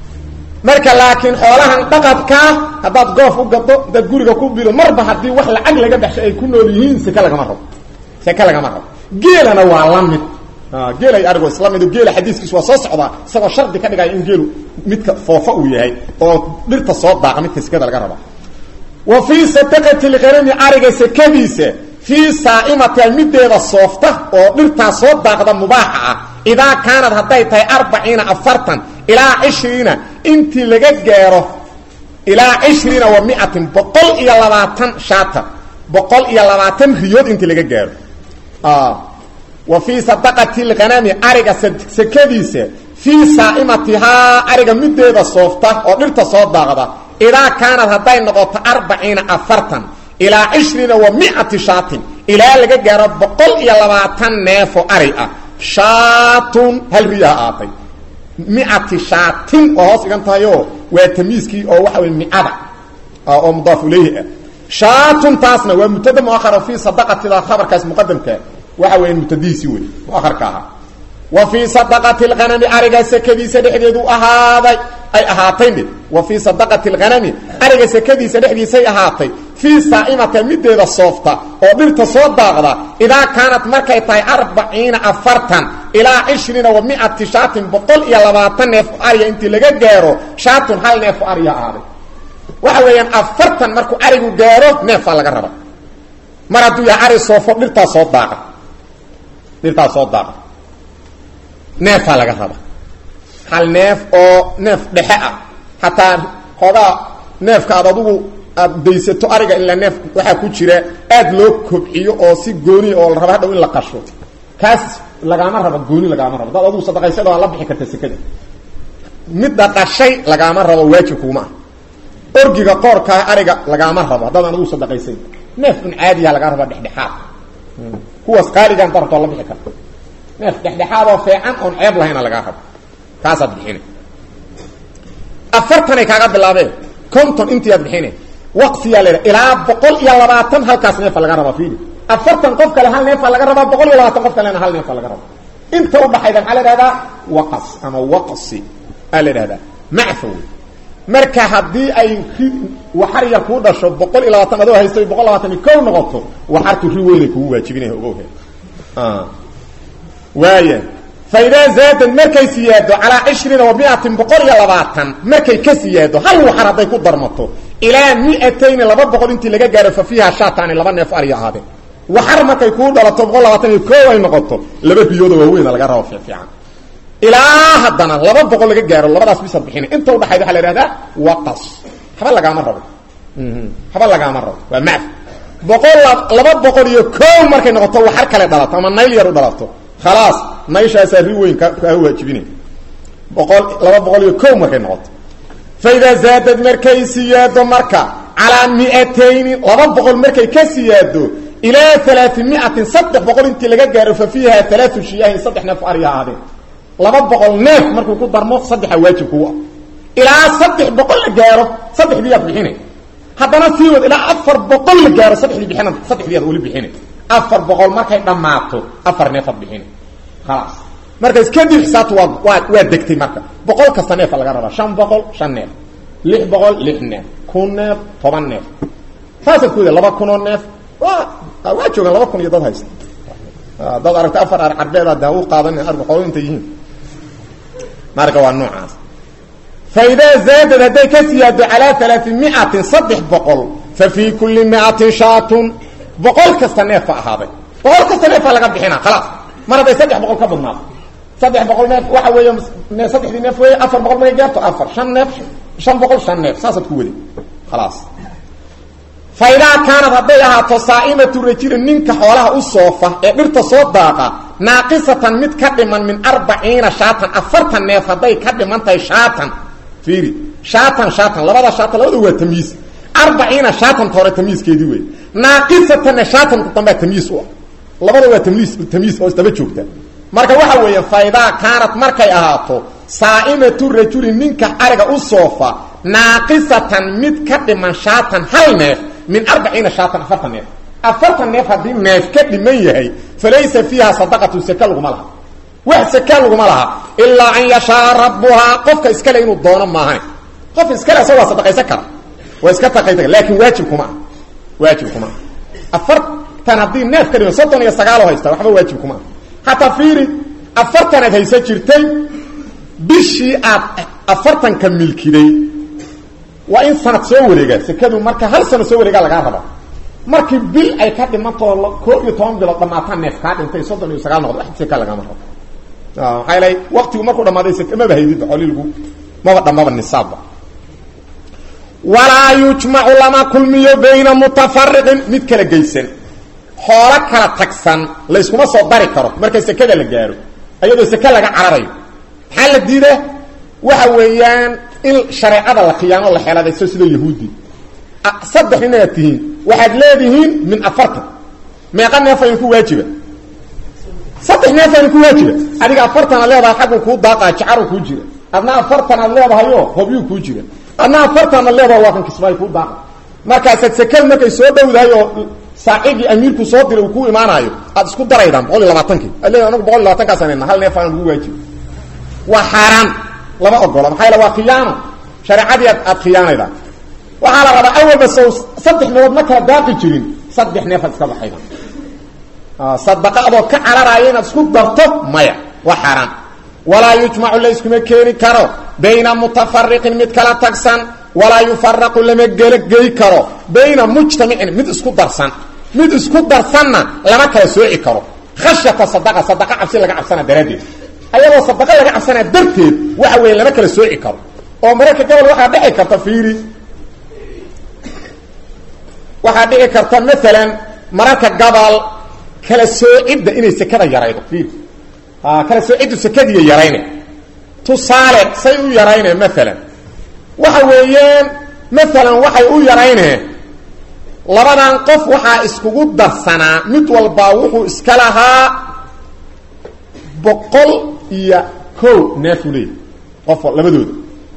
marka laakiin xoolahan dhaqadkaa haddaad goof u gado haddaad guriga ku bido marba haddii wax lacag laga baxshay ay ku nool yihiin seke lagama rabo seke lagama rabo geelana waa la mid geelay arigo isla mido geela xadiiskiisu waa soo socdaa isagoo shardi ka dhigaya in geelu midka foofa uu yahay oo dhirta soo daaqa midka sekada laga raba wa fii sadaqati lghanami ariga sekadiisa fii saa'imatiha mideeda soofta oo dhirtaa soo daaqda mubaaxa ah idaa kaanad hadday tahay arbaciina afartan ilaa cishriina intii laga gaaro ilaa cishriina wa miatin boqol iyo labaatan shaata boqol iyo labaatan riyood intii laga gaaro wa fii sadaqati lghanami ariga sekadiisa fii saa'imatihaa ariga mideeda soofta oo dhirta soo daaqda idaa kaanad hadday noqoto arbaciina afartan ilaa cishriina wa miati shaatin ilaa laga gaaro boqol iyo labaatan neefo ari ah shaatun hal riyaha aatay miati shaatin oo hoos igan tahayoo waa tamiiskii oo waxa wey miada oo mudaaf ilayhi ah shaatun taasna waa mubtada muahara fii sadaqatida khabarkaas muqadamka waxa weya mubtadihiisi wey muaharka ahaa wa fii sadaqati lghanami ariga sekadiisa dhexdeedu ahaaday ay ahaatay mid wa fii sadaqati lghanami ariga sekadiisa dhexdiisay ahaatay fii saa'imata mideeda soofta oo dhirta soo daaqda idaa kaanat markay tahay arbaciina afartan ilaa cishriina wa miati shaatin boqol iyo labaatan neef ariya intii laga gaaro shaatun hal neefo ariya ahaaday waxa weeyaan afartan markuu arigu gaaro neefaa laga raba mar hadduu yahay ari soofo dhirtaa soo daaqa dhirtaa soo daaqa neefaa laga raba hal neef oo neef dhexe ah hataa xoogaa neefka aad adugu aad daysato ariga ilaa neef waxaa ku jira aad loo kobciyo oo si gooni oo la raba hadhow in la qasho kaas lagaama rabo gooni lagaama rabo dad adugu sadaqaysada waa la bixi karta sekada midda qashay lagaama rabo waajib kuuma ah orgiga qoorkaa ariga lagaama rabo haddaadan adugu sadaqaysayn neef un caadiya lagaa raba dhexdhexaad kuwaas qaaligaan darabto waa la bixi karta neef dhexdhexaadoo feecan oon ceeb lahayna lagaa rabo kaasaad bixina afartanay kaaga bilaabeen conton intiiaad bixine waqfiyaa la ilaa boqol iyo labaatan halkaas neefa laga rabaa fiili afartan qof kale hal neefa laga rabaa boqol iyo labaatan qof kalena hal neefa laga rabaa inta udhaxayda maxaa la ihahdaa waqas ama waqsi aa la ihahdaa macfa wey marka haddii ay ri waxar yar kuu dhasho boqol iyo labaatan adoo haysto boqol labaatan iyo kow noqoto waxartu ri weynay kugu waajibinaya ogowhe waaya faidaa zaadad markay siyaado calaa cishriina wa miatin boqol iyo labaatan markay ka siyaado hal waxar hadday ku darmato ilaa miatayni laba boqol intii laga gaaro fa fiiha shaatani laba neef ariya ahaadeen waxar markay kuu dhalato boqol labaatan iyo koow ay noqoto laba riyooda waaweyna laga rabo fiifiican ilaa haddana laba boqol laga gaaro labadaas bisaad bixina inta udhaxayd waxa la ihahdaa waqas haba lagaama rabo haba lagaama rabo waa macf boqol laba boqol iyo koow markay noqoto waxar kale dhalato ama nayl yar u dhalato khalaas naylshaasaa ri weyn ka kaa waajibinay boqol laba boqol iyo kow markay noqoto fa idaa zaadad markay siyaado marka calaa miatayni laba boqol markay ka siyaado ilaa alaamiatin saddex boqol intii laga gaaro fa fiiha alaau shiyaahin saddex neef ariga ahaadeen laba boqol neef markuu ku darmo saddexa waajib kugu ah ilaa saddex boqol la gaaro saddexdiiyaad bixina haddana sii wad ilaa afar boqol la gaaro saddexdii bixina saddexdiiyaad weli bixina afar boqol markay dhammaato afar neefaad bixina khalaas markaas kadib xisaabta waa waa waa degtay marka boqol kasta neefa laga rabaa shan boqol shan neef lix boqol lix neef kun neef toban neef saasaad ku wada laba kunoo neef waa waa joogaan laba kun iyo dad haysta dad aragta afar ar carbeed ada u qaadan arg xoolo inta yihiin marka waa noocaas fa idaa zaadad hadday ka siyaado calaa alaamiatin saddex boqol fa fii kulli miatin shaatun boqol kasta neefa ahaaday boqol kasta neefaa laga bixina khalaas mar hadday saddex boqol ka badnaato saddex boqol neef waxa weeye saddexdii neef wey afar boqol markay gaarto afar shan neef shan boqol shan neef saasaad ku wadi khalaas fa idaa kaanad hadday ahaato saa'imatu rajulin ninka xoolaha u soofa ee dhirta soo daaqa naaqisatan mid ka dhiman min arbaciina shaatan afartan neef hadday ka dhiman tahay shaatan fiiri shaatan shaatan labada shaatan labada waa tamyiis arbaciina shaatanta hore tamyiiskeedii wey naaqisatanna shaatanka dambea tamyiis u ah labada waa tamyiis tamyiis oo isdaba joogta marka waxa weeye faidaa kaanat markay ahaato saa'imatu rajulin ninka ariga u soofa naaqisatan mid ka dhiman shaatan hal neef min arbaciina shaatan afartan neef afartan neef haddii neef ka dhiman yahay falaysa fiiha sadaqatu saka laguma laha wax saka laguma laha ilaa an yashaa rabbuhaa qofka iskale inuu doono maahan qof iskale isaga waa sadaqaysan kara waa iska taqaysa laakiin waajib kuma ah waajib kuma ah afartan haddii neef ka dhiman soddon iyo sagaalo haysta waxba waajib kuma ah hataa fiiri afartanaad haysa jirtay bishii aad afartanka milkiday waa in sanad soo wareegaa sekadu marka hal sano soo wareegaa lagaa raba markii bil ay ka dhimantoo koob iyo toban bilood dhamaataan neef kaa dhintay soddon iyo sagaal noqdo wax seka lagama rabo maxaa yeelay waktigu markuu dhamaaday sek maba haydidba xoolilgu maba dhammaba nisaabba walaa yujmacu lama kulmiyo bayna mutafariqin mid kala geysan xoolo kala tagsan layskuma soo dari karo marka sekada la gaaro ayadoo seke laga cararayo maxaa la diida waxa weeyaan in shareecada la khiyaano la xeeladayso sida yahuudi saddex inaad tihiin waxaad leedihiin min afartan meeqa neefaynu ku waajiba saddex neefaynu ku waajiba adiga afartan aad leedahay xaggu kuu daaqaa jacaru kuu jira adna afartan aad leedahayo hobyuu kuu jira adna afartan aad leedahay waa kan kismaayo kuu daaqa markaasaad sekada markay soo dhowdahay oo saacigii amiirku soo diray uu ku imaanaayo aad isku daraydaan boqol iyo labaatankii ad leeda anagu boqol iyo labaatankaasana hal neef aan ugu waajibi waa xaaraan lama ogola maxaa yaele waa khiyaano shareecadii aad aad khiyaanaydaan waxaa la rabaa awalba sow saddex meelood ma kala daaqi jirin saddex neefaad iska baxayda sadaqa adoo ka cararaaya inaad isku darto maya waa xaaraan walaa yujmacu la iskuma keeni karo bayna mutafariqin mid kala tagsan walaa yufaraqu lama gelagey karo bayna mujtamicin mid isku darsan mid isku darsanna lama kala sooci karo khashyata sadaqa sadaqa cabsi laga cabsana daraaddeed ayadoo sadaqa laga cabsanaa darteed waxa weeye lama kala sooci karo oo mararka gobol waxaa dhici karta fiiri waxaa dhici karta maalan mararka gobol kala soocidda inay sekada yaraydo fiiri kala soociddu sekadiiya yarayne tusaale say u yarayne maalan waxa weeyaan maalan waxay u yarayneen labadan qof waxaa iskugu darsanaa mid walbaa wuxuu iska lahaa boqol iyo kow neefuu leeyahy qof labadooda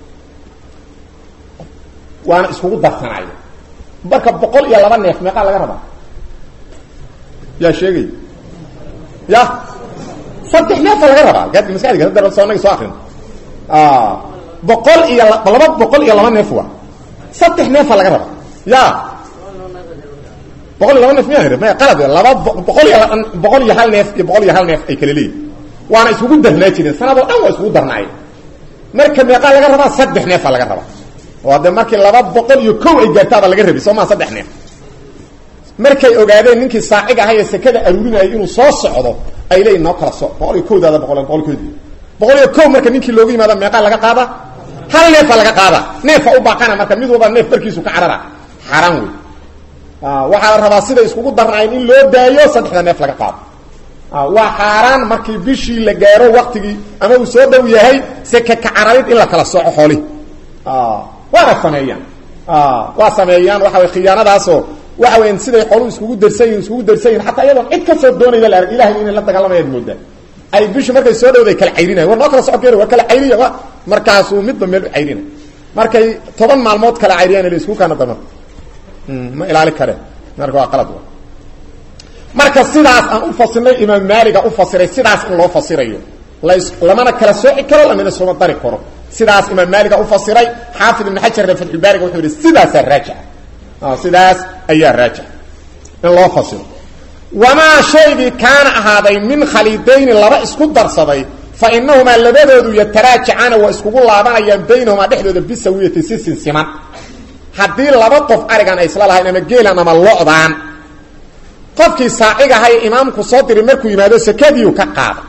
waana iskugu darsanaayo marka boqol iyo laba neef meeqaa laga rabaa yaa sheegay ya saddex neefa laga rabaa gaadka maskaxdiga hadda soo naga soo akrin boqol iyo laba boqol iyo laba neef waa saddex neefa laga raba ya boqol iyo laba neef miya maya qalad laba boqol iyo boqol iyo hal neef iyo boqol iyo hal neef ay kala leeyihin waana iskugu darnaa jireen sanadoo dhan waa iskugu darnaayeen marka meeqaa laga rabaa saddex neefa laga rabaa oo de markii laba boqol iyo kow ay gaartaaba laga rabi soo maa saddex neef markay ogaadeen ninkii saacig ahay ee sekada aruurinayay inuu soo socdo ay leeyihin noo kala soc boqol iyo kowdaada boqol boqol koodi boqol iyo kow marka ninkii loogu yimaada meeqaa laga qaada hal neefa laga qaada neefa u baaqana marka mid walba neef barkiisu ka carara xaaraan wey waxaa la rabaa siday iskugu darnaayeen in loo daayo saddexda neef laga qaado waa xaaraan markii bishii la gaaro waktigii ama uu soo dhow yahay seke ka cararid in la kala soco xoolihi waana sameeyaan waa sameeyaan waxa way khiyaanadaasoo waxa weyan siday xolu iskugu darsan yihin iskugu darsan yihin xataa iyadoon cid ka soo doonaya la arag ilahay inay la dagaalamayaad moodaa ay bishu markay soo dhowday kala cayrinayan war noo kala socon keen waa kala cayriya wa markaasuu midba meel u cayrinay markay toban maalmood kala cayriyaan la isku kaana dama ma ilaali kare marka waa qalad marka sidaas aan u fasirnay imaam maaliga u fasiray sidaas in loo fasirayo las lamana kala sooci karo lamana sooma dari karo sidaas imaam maaliga u fasiray xaafid ibn xajarna fatxulbaariga wuxuu yihi sidaasaa raajixa sidaas ayaa raajix in loo fasiro wamaa shaygii kaana ahaaday min khaliidayni laba isku darsaday fa inahumaa labadoodu yataraajacaana waa iskugu laabanayaan baynahumaa dhexdooda bisawiyati si sinsiman haddii laba qof arigan ay isla lahayn ama geelan ama locdaan qofkii saacigahay imaamku soo diri markuu yimaado sakadiiu ka qaada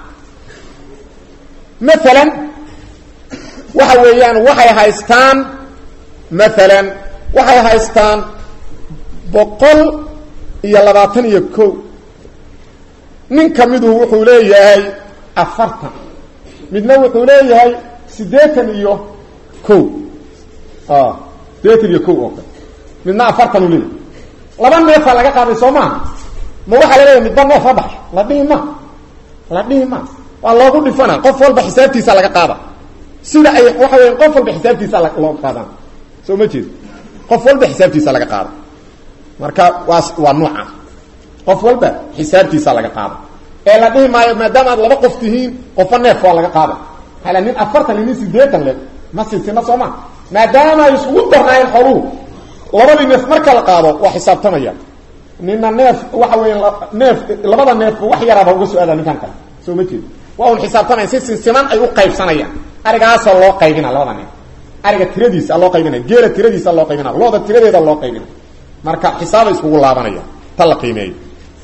maalan waxa weeyaan waxay haystaan maalan waxay haystaan boqol iyo labaatan iyo ko nin ka midu wuxuu leeyahay afartan midna wuxuu leeyahay siddeetan iyo ko siddeetan iyo ko oo kale midna afartan u leeyahay laba neefaa laga qaaday soo maaha ma waxaa la leeyahay midba neef la baxay la dhihi ma la dhihi ma waa loogu dhifana qof walba xisaabtiisa laga qaada sida ay waxa weya qof walba xisaabtiisa loo qaadaan soo ma jeed qof walba xisaabtiisa laga qaada marka waa waa nuuca qof walba xisaabtiisa laga qaada ee la dhihi maayo maadaama aad laba qof tihiin qofa neef waa laga qaada hala nin afartan nin siddeetan le ma siisina soo ma maadaama ay isugu darnaayeen xooluhu labadii neef marka la qaado waa xisaabtamaya nina neef waxa weya neef labada neefba wax yaraaba uga so-aada ninkan kale soo ma jeed waa un xisaabtamaya si sinsiman ay u qaybsanayaan arigaasoo loo qaybina labada neef ariga tiradiisa loo qaybinaya geela tiradiisa loo qaybinaya looda tiradeeda loo qaybinaya marka xisaabay iskugu laabanaya ta la qiimeeyo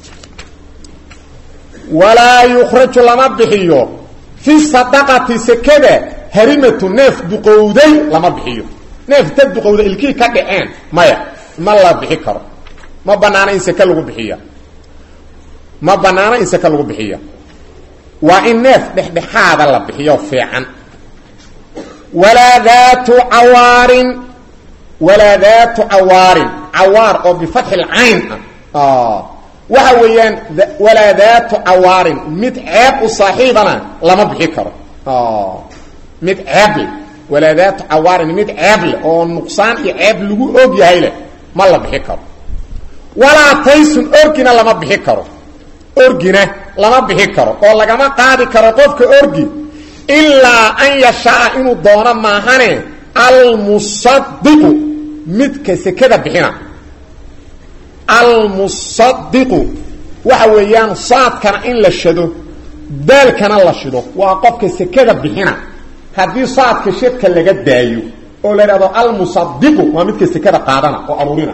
walaa yukraju lama bixiyo fi sadaqati sekada harimatu neef duqowday lama bixiyo neef ta duqowda ilkii ka dhaceen maya ma la bixi karo ma banaana in seke lagu bixiya ma banaana in seke lagu bixiya waa in neef dhexdhexaada la bixiyo fiican walaa daatu cawaarin walaa daatu cawaarin cawaar oo bifatxi lcayn ah waxa weeyaan walaa daatu cawaarin mid ceeb u saaxiibana lama bixi karo mid ceeble walaa daatu cawaarin mid ceeb leh oo nuqsaan iyo ceeb lagu og yahay leh ma la bixi karo walaa taysun orgina lama bixi karo orgina lama bixi karo oo lagama qaadi karo qofka orgi ilaa an yashaa inuu doono maahane almusadiqu midka sekada bixina almusadiqu waxa weeyaan saadkana in la shado daalkana la shido waa qofka sekada bixina haddii saadka shadka laga daayo oo la idhahdo almusadiqu waa midka sekada qaadana oo aruurina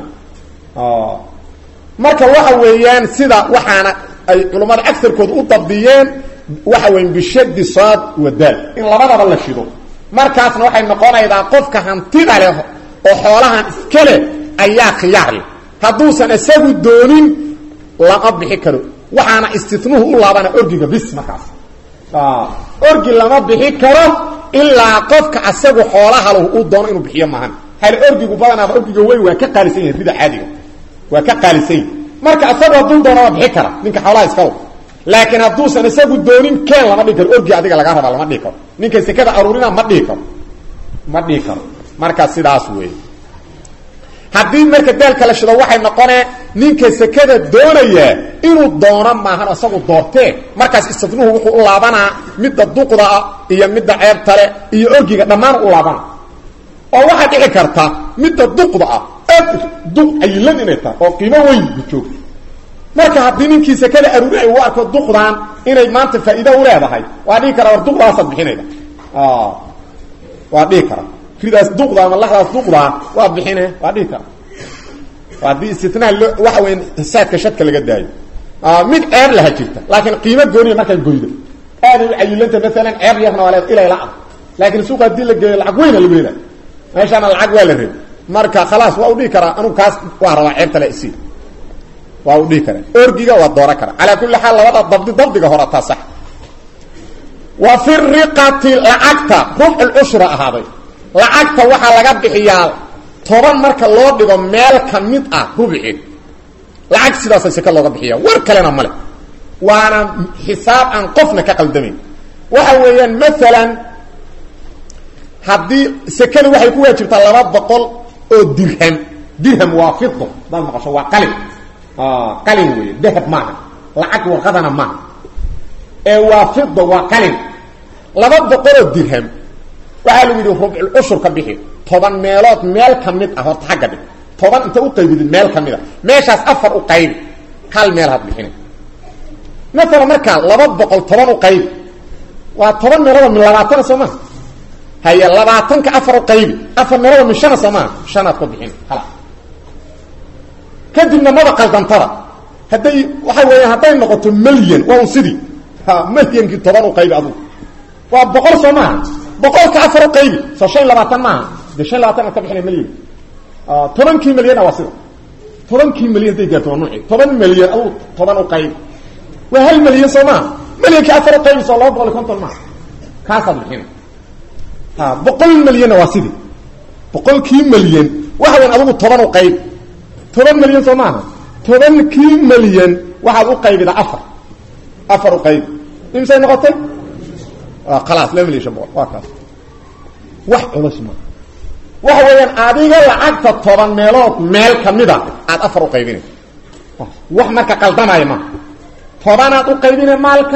marka waxa weeyaan sida waxaana ay culammada agarkood u dabdiyeen waxa weya bishadi saad wa daal in labadaba la shido markaasna waxay noqonaydaa qofka hantida leh oo xoolahan iska leh ayaa khiyaar leh hadduusan isagu doonin lama bixi karo waxaana istinuhu u laabana orgiga bis markaas orgi lama bixi karo ilaa qofka asagu xoolahalu uu doono inuu bixiyo maahan hal orgigu badanaaba orgiga weyn waa ka qaalisan yahin rida caadiga waa ka qaalisan yahi marka isagu hadduu doono waa bixi kara ninka xoolaha iska wad laakiin hadduusan isagu doonin keen lama dhihi karo orgi adiga lagaa rabaa lama dhihi karo ninka sekada aruurina ma dhihi karo ma dhihi karo marka sidaas weeye haddii marka daalka la shido waxay noqonee ninka sekada doonaya inuu doono maahan isagu doortee markaas istidnuhu wuxuu u laabanaa midda duqdaa iyo midda ceebtale iyo orgiga dhammaan u laabana oo waxaa dhici karta midda duqda ah aad duq cayilad inay tahay oo qiimo weyn ku joogto marka haddii ninkii sekada aruuri ay u arko duqdaan inay maanta faa'iida u leedahay waa dhihi kara war duqdaasaad bixinayda waa dhihi kara ridaas duqda ama laxdaas duqdaa waa bixine waa dhihi kara haddii istinaha loo waxa weya saadka shadka laga daayo mid ceeb laha jirta laakiin qiimo gooniya markaa goyda aaday u cayilanta maalan ceeb yarna waa leed ilay la-a laakiin suuqa haddii la geeyo lacag weyna lagu helay meeshaana lacag waa la reeb marka khalaas waa u dhihi karaa anugu kaas waa rabaa ceebtale isi waa u dhihi karaa orgiga waa dooran karaa calaa kulli xaal labada dabdi dabdiga hore taa sax wa fi riqati lacagta rubc lcushra ahaaday lacagta waxaa laga bixiyaa toban marka loo dhigo meel ka mid ah rubiceed lacag sidaasa seke looga bixiya war kalena male waana xisaab aan qofna ka qaldamayn waxa weeyaan maalan haddii sekada waxay ku waajibtaa laba boqol oo dirham dirham waa fido hadaad maqasho waa qalin qalin wey dahab maaha lacag warqadana maaha ee waa fido waa qalin laba boqoloo dirham waxaa lagu yidhi rubcul cushur ka bixi toban meelood meel ka mid ah horta xagga dhig toban inta u qaybidid meel ka mid a meeshaas afar u qaybi hal meel had bixina maalan markaa laba boqol toban u qaybi waa toban meeloodoo min labaatana soo maha haye labaatanka afar u qaybi afar meeloodoo min shana soo maha shanaad ku bixina hala kadibna maba qaldantada hadday waxa weeyaan hadday noqoto milyan waa un sidii ha milyankii toban u qaybi adugu waa boqol soo maaha boqolka afar u qaybi soo shan labaatan maaha de shan labaatan ad ka bixina milyan tobankii milyana waa sida tobankii milyan hadday gaarto waa nuuci toban milyan adugu toban u qaybi waa hal milyan soo maaha milyankii afar u qaybi soo laba boqol iyo konton maaha kaasaad bixina ha boqol milyanna waa sidii boqolkii milyan waxa weyan adugu toban u qaybi toban milyan soo maaha tobankii milyan waxaad u qaybidaa afar afar u qaybi imisay noqotay khalaas laba milyan shan boqol waa kaas wax culus maa waxa weeyaan adiga lacagta toban meelood meel kamida aad afar u qaybinay wax marka qaldamaya maaha tobanaad u qaybine maalka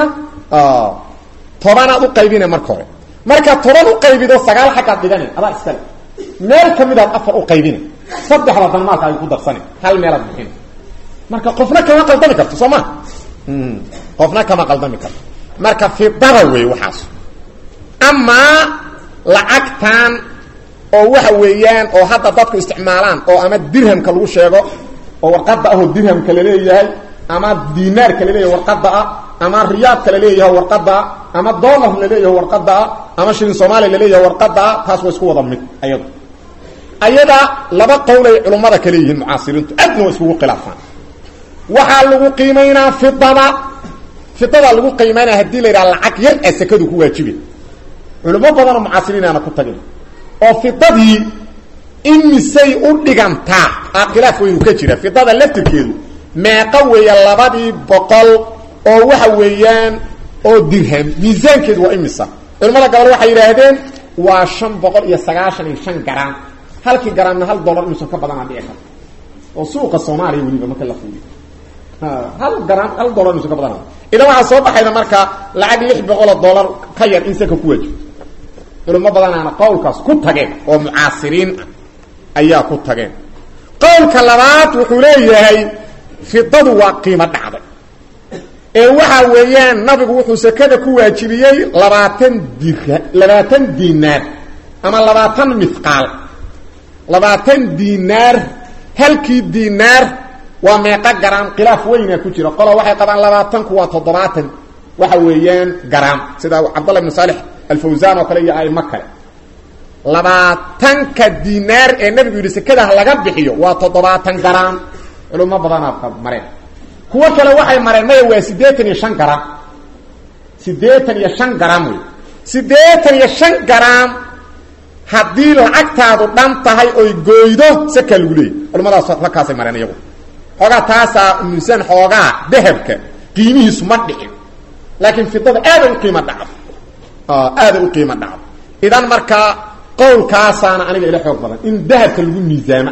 tobanaad u qaybine marka hore marka toban u qaybido sagaal xaggaad dhigana adaa iskale meel kamidaad afar u qaybina saddexda dan maalka ay ku darsana hal meelaad bixina marka qofna kama qaldami karto soo ma qofna kama qaldami karto marka fidada wey waxaas amaa lacagtan oo waxa weeyaan oo hadda dadku isticmaalaan oo ama dirhamka lagu sheego oo warqada ahoo dirhamka laleeyahay ama dinaarka laleeyahay warqada ah ama riyaadka laleeyahay warqada ah ama dollar laleeyahay warqada ah ama shilin soomaaliya laleeyahay warqada ah taas waa isku wada mid ayado ayada laba qowl ay culummada kale yihiin mucaasiriintu aadna waa iskugu khilaafaan waxaa lagu qiimaynaa fidada fidada lagu qiimaynaa haddii la yidhaha lacag yar a sekadu ku waajibe culimo badanoo mucaasiriinaana ku tagin oo fidadii imisay u dhigantaa a khilaaf weynu ka jira fidada laftirkeedu meeqa weeya labadii boqol oo waxa weeyaan oo dirham miisaankeedu waa imisa culimada gabal waxay yidhaahdeen waa shan boqol iyo sagaashan iyo shan garaam halkii garaamna hal dollar inuusan ka badanaa dhici karta oo suuqa soomaaliya weliba marka la fuuliyo hal garaam hal dollar inuusan ka badanaa idan waxaa soo baxayda marka lacag lix boqoloo dollar ka yar in saka ku waajibto culimo badanaana qowlkaas ku tageen oo mucaasiriin ah ayaa ku tageen qowlka labaad wuxuu leeyahay fidadu waa qiimo dhacday ee waxa weeyaan nabigu wuxuu sekada ku waajibiyey labaatan dir labaatan dinaar ama labaatan mithqaal labaatan dinaar halkii dinaar waa meeqa garaam khilaaf weynaa ku jira qola waxay qabaan labaatanku waa toddobaatan waxa weeyaan garaam sida cabdallah ibn saalix alfawsaan oo kale iyo aimo kale labaatanka dinaar ee nabigu yidhi sekadaha laga bixiyo waa toddobaatan garaam culimo badanaa mareen kuwo kale waxay mareen maya waa siddeetan iyo shan garaam siddeetan iyo shan garaam wey siddeetan iyo shan garaam haddii lacagtaadu dhan tahay oy gooydo sakaa lagu leeyay culimadaas halkaasay mareen iyagu xoogaa taasaa miisaan xoogaa dahabka qiimihiisu ma dhicin laakiin fidada aaday u qiimo dhacdo aaday u qiimo dhacdo idan markaa qowlkaasaana aniga ila xoog badan in dahabka lagu miisaama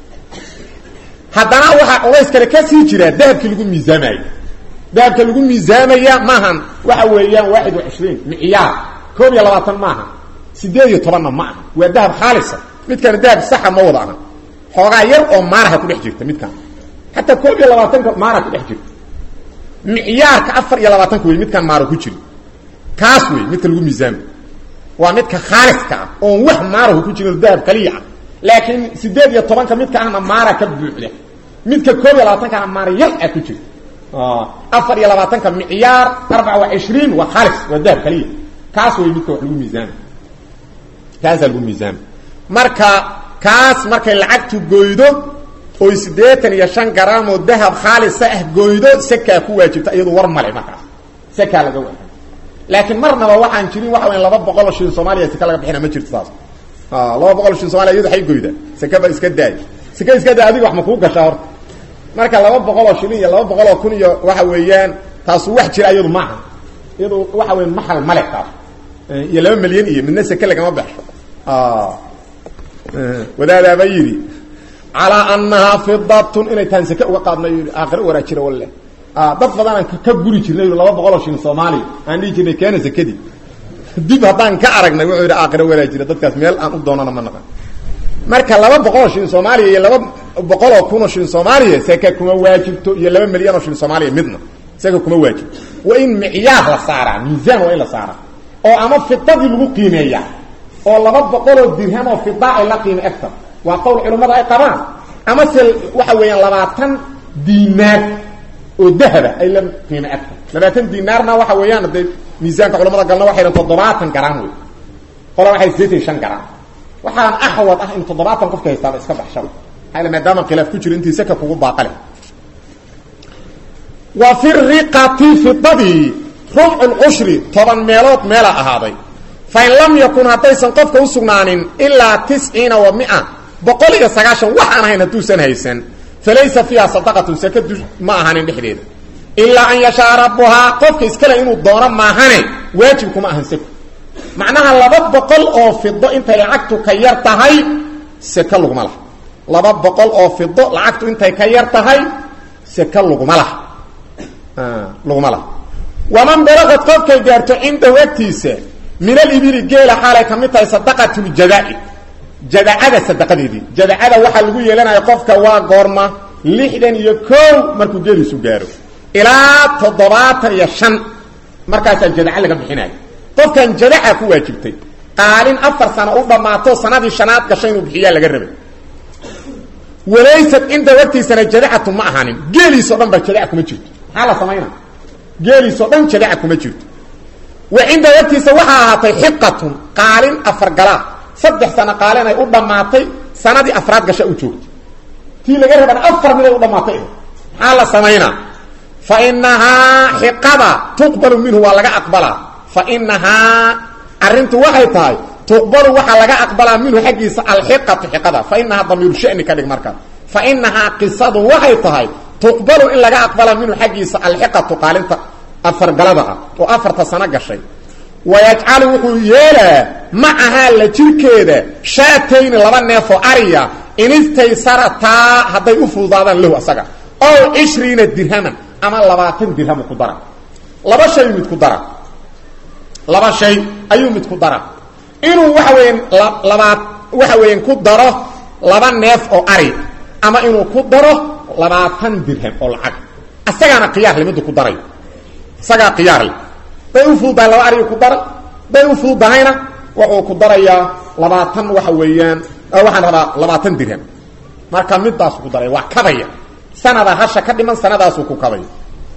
haddana waxaa culays kale ka sii jira dahabkii lagu miisaamayo dahabka lagu miisaamaya maahan waxa weeyaan waaxid wa cishriin micyaar koob iyo labaatan maaha sideed iyo tobanna ma aha waa dahab khaalisa midkana dahab saxa ma wada aha xoogaa yar oo maaraha kudhex jirta midkan xataa koob iyo labaatanka maara kudhex jirta micyaarka afar iyo labaatanka wey midkaan maaro ku jiri kaas wey midka lagu miisaamay waa midka khaaliska ah oon wax maarahu ku jirin dahab kaliya ah laakiin sideed iyo tobanka midka ahna maara ka buuxda midka koob iyo labaatanka ahna maara yar ah ku jira afar iyo labaatanka micyaar arbaca wa cishriin waa khaalis waa dahab kaliya kaas wey midka wax lagu miisaamay kaasaa lagu miisaamay marka kaas markay lacagtu goydo oy siddeetan iyo shan garaam oo dahab khaalisa ah goydo sakaa ku waajibta iyadu war male markaas sakaa laga waa laakiin marnaba waxaan jirin waxa weya laba boqol oo shilin soomaaliya sika laga bixina ma jirto saas laba boqol shilin somaliya iyadu ay goyda sekaba iska daay seke iska daay adiga wax ma kuu gashaa horta marka laba boqol oo shilin iyo laba boqol oo kun iyo waxa weeyaan taasu wax jira iyadu maaha iyadu waxa weya maxal male taas iyo laba milyan iyo midna seke lagama baxsho wadaadaaba yidhi calaa anahaa fidatun inay tahan seke uga qaadna yii aakhiro waraajira walle dad badanaan ka guri jirnay laba boqol oo shilin soomaaliya aan dhihi jirnay keena sekadii dib haddaan ka aragnay wuxuu yidhi aakhiro waraajira dadkaas meel aan u doonana ma naqan marka laba boqol oo shilin soomaaliya iyo laba boqol oo kun oo shilin soomaaliya seke kuma waajibto iyo laba milyan oo shilin soomaaliya midna seke kuma waajibto waa in micyaar la saaraa miisaan waa in la saaraa oo ama fidadii lagu qiimeeya oo laba boqoloo dirham oo fida ay la qiime egta waa qowl culimmada ay qabaan ama se waxa weeyaan labaatan diinaar oo dahaba ay la qiime egta labaatan diinaarna waxa weeyaan dee miisaanka culamada galna waxay dhahan toddobaatan garaam wey qola waxay sideetan shan garaam waxaan axwad ah in toddobaatan qofka haystaaba iska baxshaba maaa maadaama khilaaf ku jiro intii saka kugu baaqale wa fi riqati fidadii rubcu lcushri toban meelood meela ahaaday fain lam yakun haddaysan qofka u sugnaanin ilaa tisciina wa mia boqol iyo sagaashan wax aan ahayn hadduusan haysan falaysa fiiha sadaqatun sakadu ma ahanin dhexdeeda ilaa an yashaa rabbuhaa qofka iskale inuu doono maahane waajib kuma ahan seko macnaha laba boqol oo fido intay lacagtu ka yar tahay seke laguma laha laba boqol oo fido lacagtu intay ka yar tahay seke laguma laha laguma laha waman balaqad qofkay gaarto cindahu agtiisa min alibili geela xaalay ka mid tahay sadaqatljadaai jadacada sadaqadeedii jadacada waxaa lagu yeelanaya qofka waa goorma lixdan iyo kow markuu geeliisu gaaro ilaa toddobaatan iyo shan markaasaa jadaca laga bixinaya qofkan jadaca ku waajibtay qaalin afar sano u dhammaato sanadii shanaad gashay inuu bixiyaa laga rabay walaysad cinda wagtiisana jadacatu ma ahaanin geeliisoo dhan ba jadaca kuma jirto maxaa la samaynaa geeliisoo dhan jadaca kuma jirto wa cinda wagtiisa waxaa ahaatay xiqatun qaalin afargalaa saddex sano qaalin ay u dhammaatay sanadii afraad gasha u joogtay tii laga rabana afar mid ay u dhammaatay maxaa la samaynaa fa inahaa xiqada tuqbalu minhu waa laga aqbalaa fa inahaa arrintu waxay tahay tuqbalu waxaa laga aqbalaa minhu xaggiisa alxiqatu xiqada fa inahaa damiiru shani ka dhig markaa fa inahaa qisadu waxay tahay tuqbalu in laga aqbalaa minhu xaggiisa alxiqatu qaalinta afargalada ah oo afarta sano gashay wayajcalu wuxuu yeelaa macahaa la jirkeeda shaatayni laba neefoo ariya inistaysarataa hadday u fududaadaan lahu asaga ow cishriina dirhaman ama labaatan dirhamu ku dara laba shay mid ku dara laba shay ayuu mid ku dara inuu waxa weeyaan labaad waxa weeyaan ku daro laba neef oo ari ama inuu ku daro labaatan dirham oo lacag asagaana khiyaar le middu ku daray isagaa khiyaar leh bay u fududahay laba ariga ku dara bay u fududahayna wuxuu ku darayaa labaatan waxa weeyaan waxaan rabaa labaatan dirham marka midaasu ku daray waa kabaya sanada hasha ka dhiman sanadaasuu ku kabaya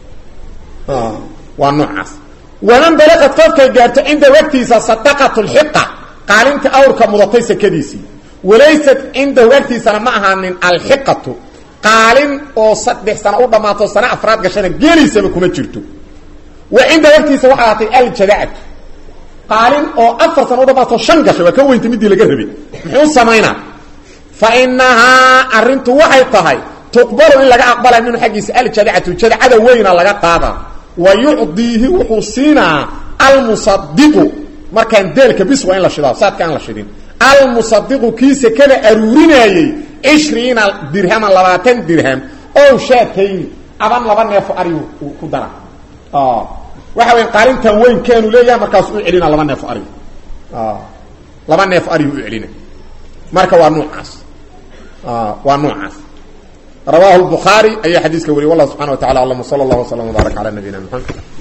waa noocaas waman balaqad qofkay gaarto cinda wagtiisa sadaqatu lxiqa qaalinta awrka mudatay sakadiisii walaysat cindahu agtiisana ma ahaanin alxiqatu qaalin oo saddex sano u dhammaato sano afraad gashana geeliisaba kuma jirto wa cinda wagtiisa waxaa ahaatay aljadacatu qaalin oo afar sano u dhammaato shan gasha waa ka weynta midii laga rabay muxuu samaynaa fa inahaa arrintu waxay tahay tuqbalu in laga aqbalay minhu xaggiisa aljadacatu jadacada weyna laga qaada wa yucdiihi wuxuu siinaa almusadiqu markaan deelka bis waa in la shidaa saadka aan la shidin almusadiqu kii sekada aruurinaayey cishriina dirhaman labaatan dirham ow shaatayni aban laba neefo arigu ku dara waxa weya qaalintan weyn keenu leeyahay markaas u celina laba neefo arigu laba neefo arigu u celina marka waa nuucaas waa nuucaas rawahu الbخaarي ayaa xadiiska wariye والlah subحana وa taعala aعlam وsلى اlه وsلم وbaaرك عlى نabيina mحamed